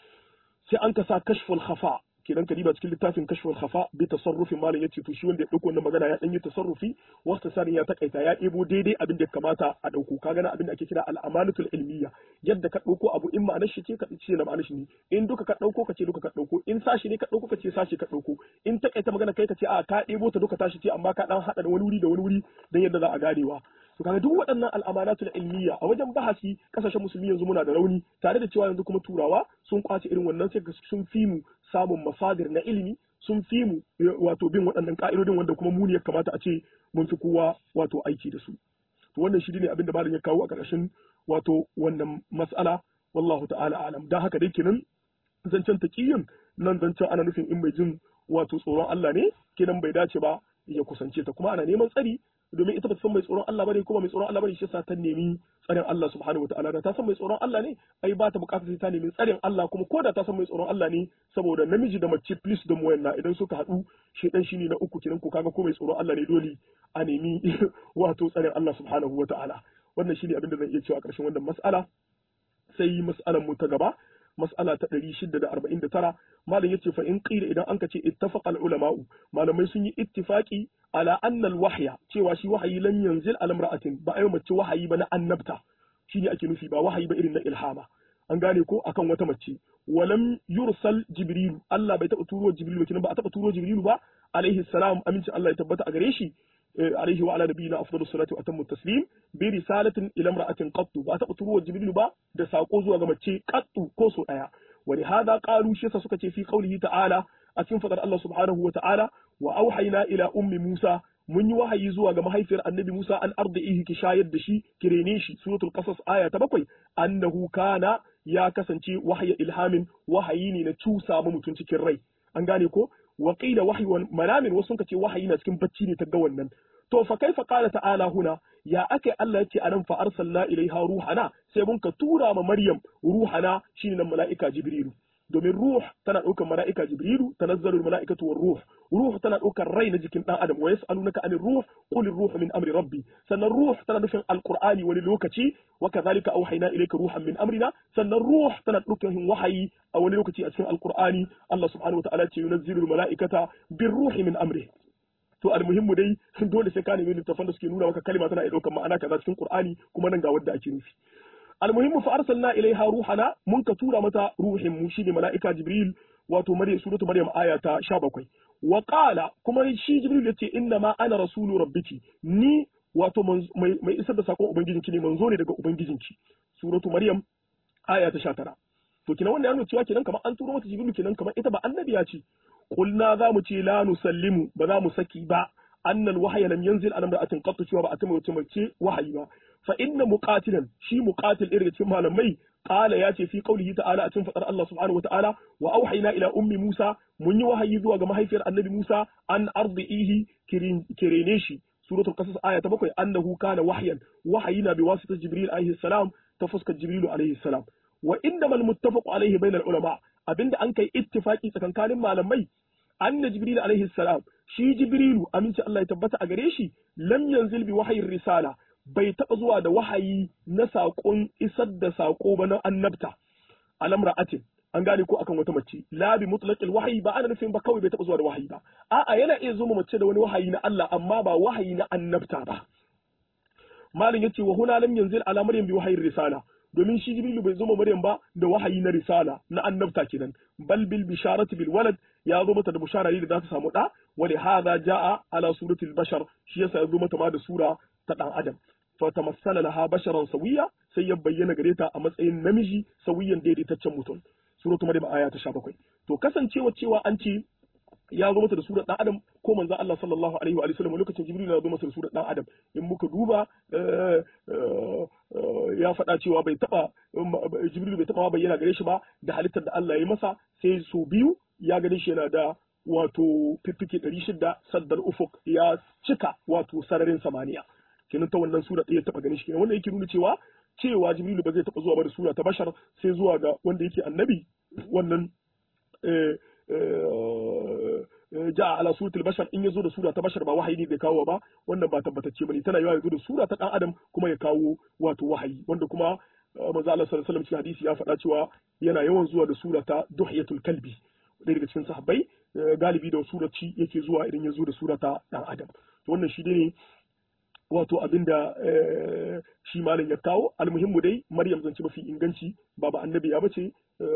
sai an ka sa kashful khafa kenan kadiba cikin littafin kashful khafa bi tasarrufin malam yace to shi wanda ya dauko wannan magana ya dan yi tasarrufi wasta sarin ya takaita ya ɗebo daidai abin da ya kamata a dauko ka gana abin da ake kira al-amanatul ilmiya yadda ka dauko abu in ma'anar shi ce ka ce na ma'anar shi ne in duka ka dauko ka ce duka ka dauko in sashi ne ka dauko ka ce sashi ka dauko in takaita magana kai ka ce a ka ɗebo ta duka tashi ce amma ka dan hada da wani wuri da wani wuri dan yadda za a ganewa to kaga duk waɗannan al'amanatul ilmiya a wajen bahasi kasashen musulmi yanzu muna da rauni tare da cewa yanzu kuma turawa sun kwace irin wannan sai sun fi mu samun masadir na ilimi sun fi mu wato bin waɗannan ka'idodin wanda kuma mu ne ya kamata a ce mun fi kowa wato aiki da su to wannan shi ne abin da malam ya kawo a ƙarshen wato wannan mas'ala wallahu ta'ala alam dan haka dai kenan zancen taqiyin nan zancen ana nufin in mai jin wato tsoron Allah ne kenan bai dace ba ya kusance ta kuma ana neman tsari domin ita ba ta san mai tsoron Allah bane kuma mai tsoron Allah bane shi yasa ta nemi tsarin Allah subhanahu wataala da ta san mai tsoron Allah ne ai ba ta bukatar sai ta nemi tsarin Allah kuma ko da ta san mai tsoron Allah ne saboda namiji da mace please da muwanna idan suka haɗu shedan shine na uku kinan ko kaga ko mai tsoron Allah ne dole a nemi wato tsarin Allah subhanahu wataala wannan shine abin da zan iya cewa a ƙarshen wannan mas'ala sai mas'alan mu ta gaba mas'ala ta 649 malam yace fa in qila idan anka ce ittafaqa al ulama'u malamai sun yi ittifaqi ala anna al wahya cewa shi wahayi lan yanzil ala imra'atin ba ai mace wahayi ba na annabta shine ake nufi ba wahayi ba irin na ilhama an gane ko akan wata mace walam yursal jibrilu Allah bai taba turo jibrilu ba ba a taba turo jibrilu ba alaihi salam aminci Allah ya tabbata a gare shi عليه وعلى نبينا افضل الصلاه واتم التسليم برساله الى امراه قط ba taɓa turo jibril ba da sako zuwa ga mace qattu ko so daya wani hada qalu shi sa suka ce fi qaulihi ta'ala a cikin fadar Allah subhanahu wa ta'ala wa auhayna ila ummi Musa mun yi wahayi zuwa ga mahaifiyar annabi Musa an arda'ihi ki shayar da shi ki rene shi suratul qasas aya ta bakwai annahu kana ya kasance wahaya ilhamin wahayi ne na cusa mu mutum cikin rai an gane ko wa qila wahyi manamin wasu suka ce wahayi na cikin bacci ne ta ga wannan to fa kaifa qala ta'ala huna ya ake Allah yace anan fa arsalna ilaiha ruhana sai mun ka tura ma Maryam ruhana shine nan mala'ika Jibrilu domin ruh tana ɗaukar mala'ika Jibrilu tanazzalu mala'ikatu war ruh ruh tana ɗaukar rai na jikin dan adam wa yas'alunaka anir ruh qul ruh min amri rabbi sannan ruh tana nufin alqur'ani wani lokaci wa kadhalika auhayna ilayka ruhan min amrina sannan ruh tana ɗaukar wahayi a wani lokaci a cikin alqur'ani Allah subhanahu wa ta'ala ce yunazzilu mala'ikata bir ruhi min amri to almuhimmu dai dole sai ka nemi littafan da suke nuna maka kalma tana iya ɗaukar ma'ana kaza cikin Qur'ani kuma nan ga wanda ake nufi almuhimmu fa arsalna ilaiha ruhana mun ka tura mata ruhin mu shine mala'ika Jibril wato Maryam suratu Maryam aya ta 17 wa qala kuma shi Jibril yace inna ma ana rasulu rabbiki ni wato mai isar da sakon ubangijinki ne manzo ne daga ubangijinki suratu Maryam aya ta 19 to kina wannan yana cewa kenan kamar an turo mata Jibril kenan kamar ita ba annabiya ce قلنا za mu ce la nusallimu ba za mu saki ba annal wahya lam yanzil an imra'atin qat cewa ba a tama wata mace wahayi ba fa inna muqatilan shi muqatil irin cikin malamai qala ya ce fi qawlihi ta'ala a cikin fadar Allah subhanahu wata'ala wa auhayna ila ummi Musa mun yi wahayi zuwa ga mahaifiyar annabi Musa an ardihi kirene shi suratul qasas aya ta bakwai annahu kana wahyan wahayina bi wasita jibril alaihi salam ta fuskar jibril alaihi salam wa innamal muttafaq alaihi bainal ulama abinda an kai ittifaki tsakankanin malamai anna jibril alaihi salam shi jibrilu aminci Allah ya tabbata a gare shi lam yanzil bi wahayin risala bai taba zuwa da wahayi na saƙon isar da saƙo ba na annabta alam ra'atin an gane ko akan wata mace la bi mutlaqil wahyi ba ana nufin ba kawai bai taba zuwa da wahayi ba a'a yana iya zo mace da wani wahayi na Allah amma ba wahayi na annabta ba malin yace wa huna lam yanzil ala maryam bi wahayin risala domin shi jibrilu bai zo maryam ba da wahayi na risala na annabta kenan bal bil bisharati bil walad ya zo mata da bushara ne da za ta samu da wa li hadha jaa ala suratil bashar shi yasa ya zo mata ma da sura ta dan adam fa tamassala laha basharan sawiya sai ya bayyana gare ta a matsayin namiji sawiyan daidaitaccen mutum suratu maryam aya ta 17 to kasancewa cewa an ce ya zo mata da surar dan adam ko manzon Allah sallallahu alaihi wa sallam lokacin Jibril ya zo masa da surar dan adam in muka duba ya faɗa cewa bai taba Jibril bai taba bayyana gare shi ba da halittar da Allah ya masa sai su biyu ya gani shi yana da wato fiffike ɗari shida saddar ufuk ya cika wato sararin samaniya kenan ta wannan sura ɗaya taɓa ganin shi kenan wannan yake nuna cewa cewa jibrilu ba zai taɓa zuwa ba da sura ta bashar sai zuwa ga wanda yake annabi wannan ja ala suratul bashar in yazo da sura ta bashar ba wahayi ne bai kawo ba wannan ba tabbatacce bane tana yawa yazo da sura ta dan adam kuma ya kawo wato wahayi wanda kuma manzo Allah sallallahu alaihi wasallam cikin hadisi ya faɗa cewa yana yawan zuwa da sura ta duhiyatul kalbi ɗaya daga cikin sahabbai galibi da surarci yake zuwa idan ya zo da sura ta dan adam to wannan shi ne wato abinda shi malam ya kawo almuhimmu dai maryam zance mafi inganci ba ba annabi ya bace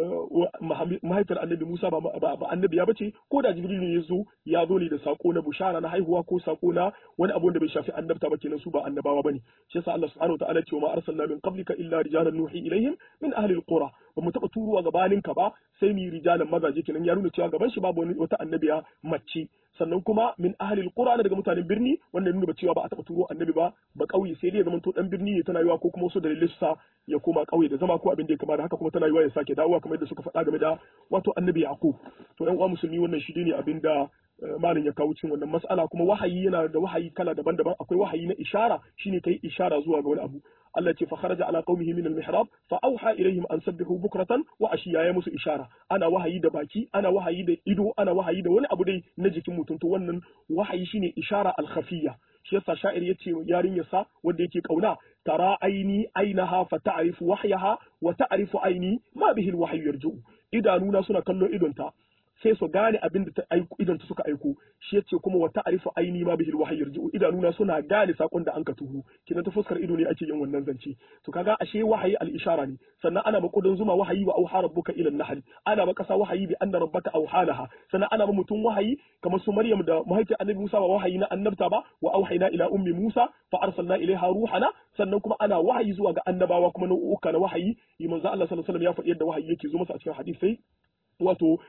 mahaifiyar annabi musa ba ba annabi ya bace ko da jibril ne ya zo ya zo ne da sako na bushara na haihuwa ko sako na wani abu da bai shafi annabta ba kenan su ba annabawa bane shi yasa Allah subhanahu wa ta'ala ce ma arsalna min qablika illa rijalan nuhi ilaihim min ahli alqura ba mu taba turuwa gabanin ka ba sai ni rijalan mazaje kenan ya nuna cewa gaban shi babu wata annabiya mace sannan kuma min ahli alqura daga mutanen birni wanda nuna cewa ba a taba turo annabi ba ba kauye sai dai ya zama to dan birni ne tana yiwa ko kuma wasu dalilai sa ya koma kauye da zama ko abin da ya kama da haka kuma tana yiwa ya sake dawowa kamar yadda suka faɗa game da wato annabi yaqub to yan uwa musulmi wannan shi ne abin da malin ya kawo cikin wannan mas'ala kuma wahayi yana da wahayi kala daban-daban akwai wahayi na ishara shine kai ishara zuwa ga wani abu Allah ce fa kharaja ala qaumihi min al-mihrab fa awha ilayhim an sabbihu bukratan wa ashiya ya musu ishara ana wahayi da baki ana wahayi da ido ana wahayi da wani abu dai na jikin mutum to wannan wahayi shine ishara al-khafiyya shi yasa sha'ir yace yarinyarsa wanda yake kauna tara aini ainaha fa ta'rifu wahyaha wa ta'rifu aini ma bihi al-wahyu yarju idanuna suna kallon idonta sai su gane abin da idan ta suka aiko shi yace kuma wa ta'rifu aini ma bihil wahyi yarji'u idanuna suna gane sakon da anka tuhu kinan ta fuskar ido ne ake yin wannan zance to kaga ashe wahayi al ishara ne sannan ana makudin zuma wahayi wa auha rabbuka ila nahl ana ba kasa wahayi bi anna rabbaka auhalaha sannan ana ba mutum wahayi kamar su maryam da mahaifiyar annabi musa ba wahayi na annabta ba wa auhayna ila ummi musa fa arsalna ilaiha ruhana sannan kuma ana wahayi zuwa ga annabawa kuma nau'uka na wahayi manzo Allah sallallahu alaihi wasallam ya faɗi yadda wahayi yake zo masa a cikin hadisi wato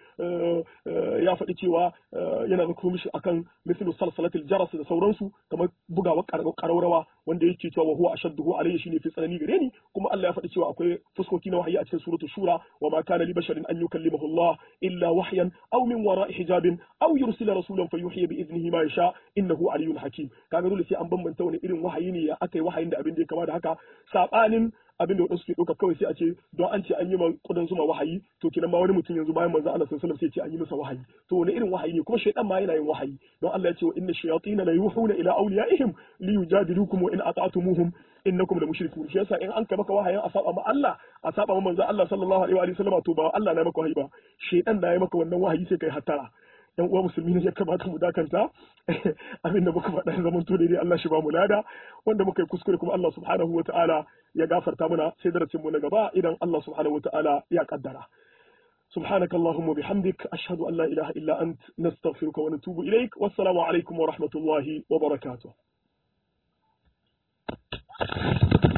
ya faɗi cewa yana da kuma mishi akan mislu salsalatil jaras da sauransu kamar bugawa ƙararrawa wanda yake cewa wa huwa ashadduhu alayhi shine fi tsanani gare ni kuma Allah ya faɗi cewa akwai fuskoki na wahayi a cikin suratul shura wa ma kana li basharin an yukallimahu Allah illa wahyan aw min wara'i hijabin aw yursila rasulan fayuhiya bi idnihi ma yasha innahu aliyyun hakim kaga dole sai an bambanta wani irin wahayi ne ya akai wahayin da abin da ya kama da haka sabanin abin da wadansu ke ɗauka kawai sai a ce don an ce an yi ma kudan zuma wahayi to kenan ma wani mutum yanzu bayan manzo Allah sallallahu alaihi wasallam sai ce an yi masa wahayi to wani irin wahayi ne kuma shaytan ma yana yin wahayi don Allah ya ce wa inna shayatin la yuhuna ila awliyaihim li yujadilukum wa in ata'tumuhum innakum la mushrikun shi yasa in an kai maka wahayin a saba ma Allah a saba ma manzo Allah sallallahu alaihi wa sallam to ba Allah na maka wahayi ba shaytan na yi maka wannan wahayi sai kai hattara yan uwa musulmi ne ya kamata mu dakanta abin da muka faɗa zaman to daidai Allah shi ba mu lada wanda muka yi kuskure kuma Allah subhanahu wa ta'ala ya gafarta muna sai darasin mu na gaba idan Allah subhanahu wa ta'ala ya kaddara سبحانك اللهم وبحمدك أشهد أن لا إله إلا أنت نستغفرك ونتوب إليك والسلام عليكم ورحمة الله وبركاته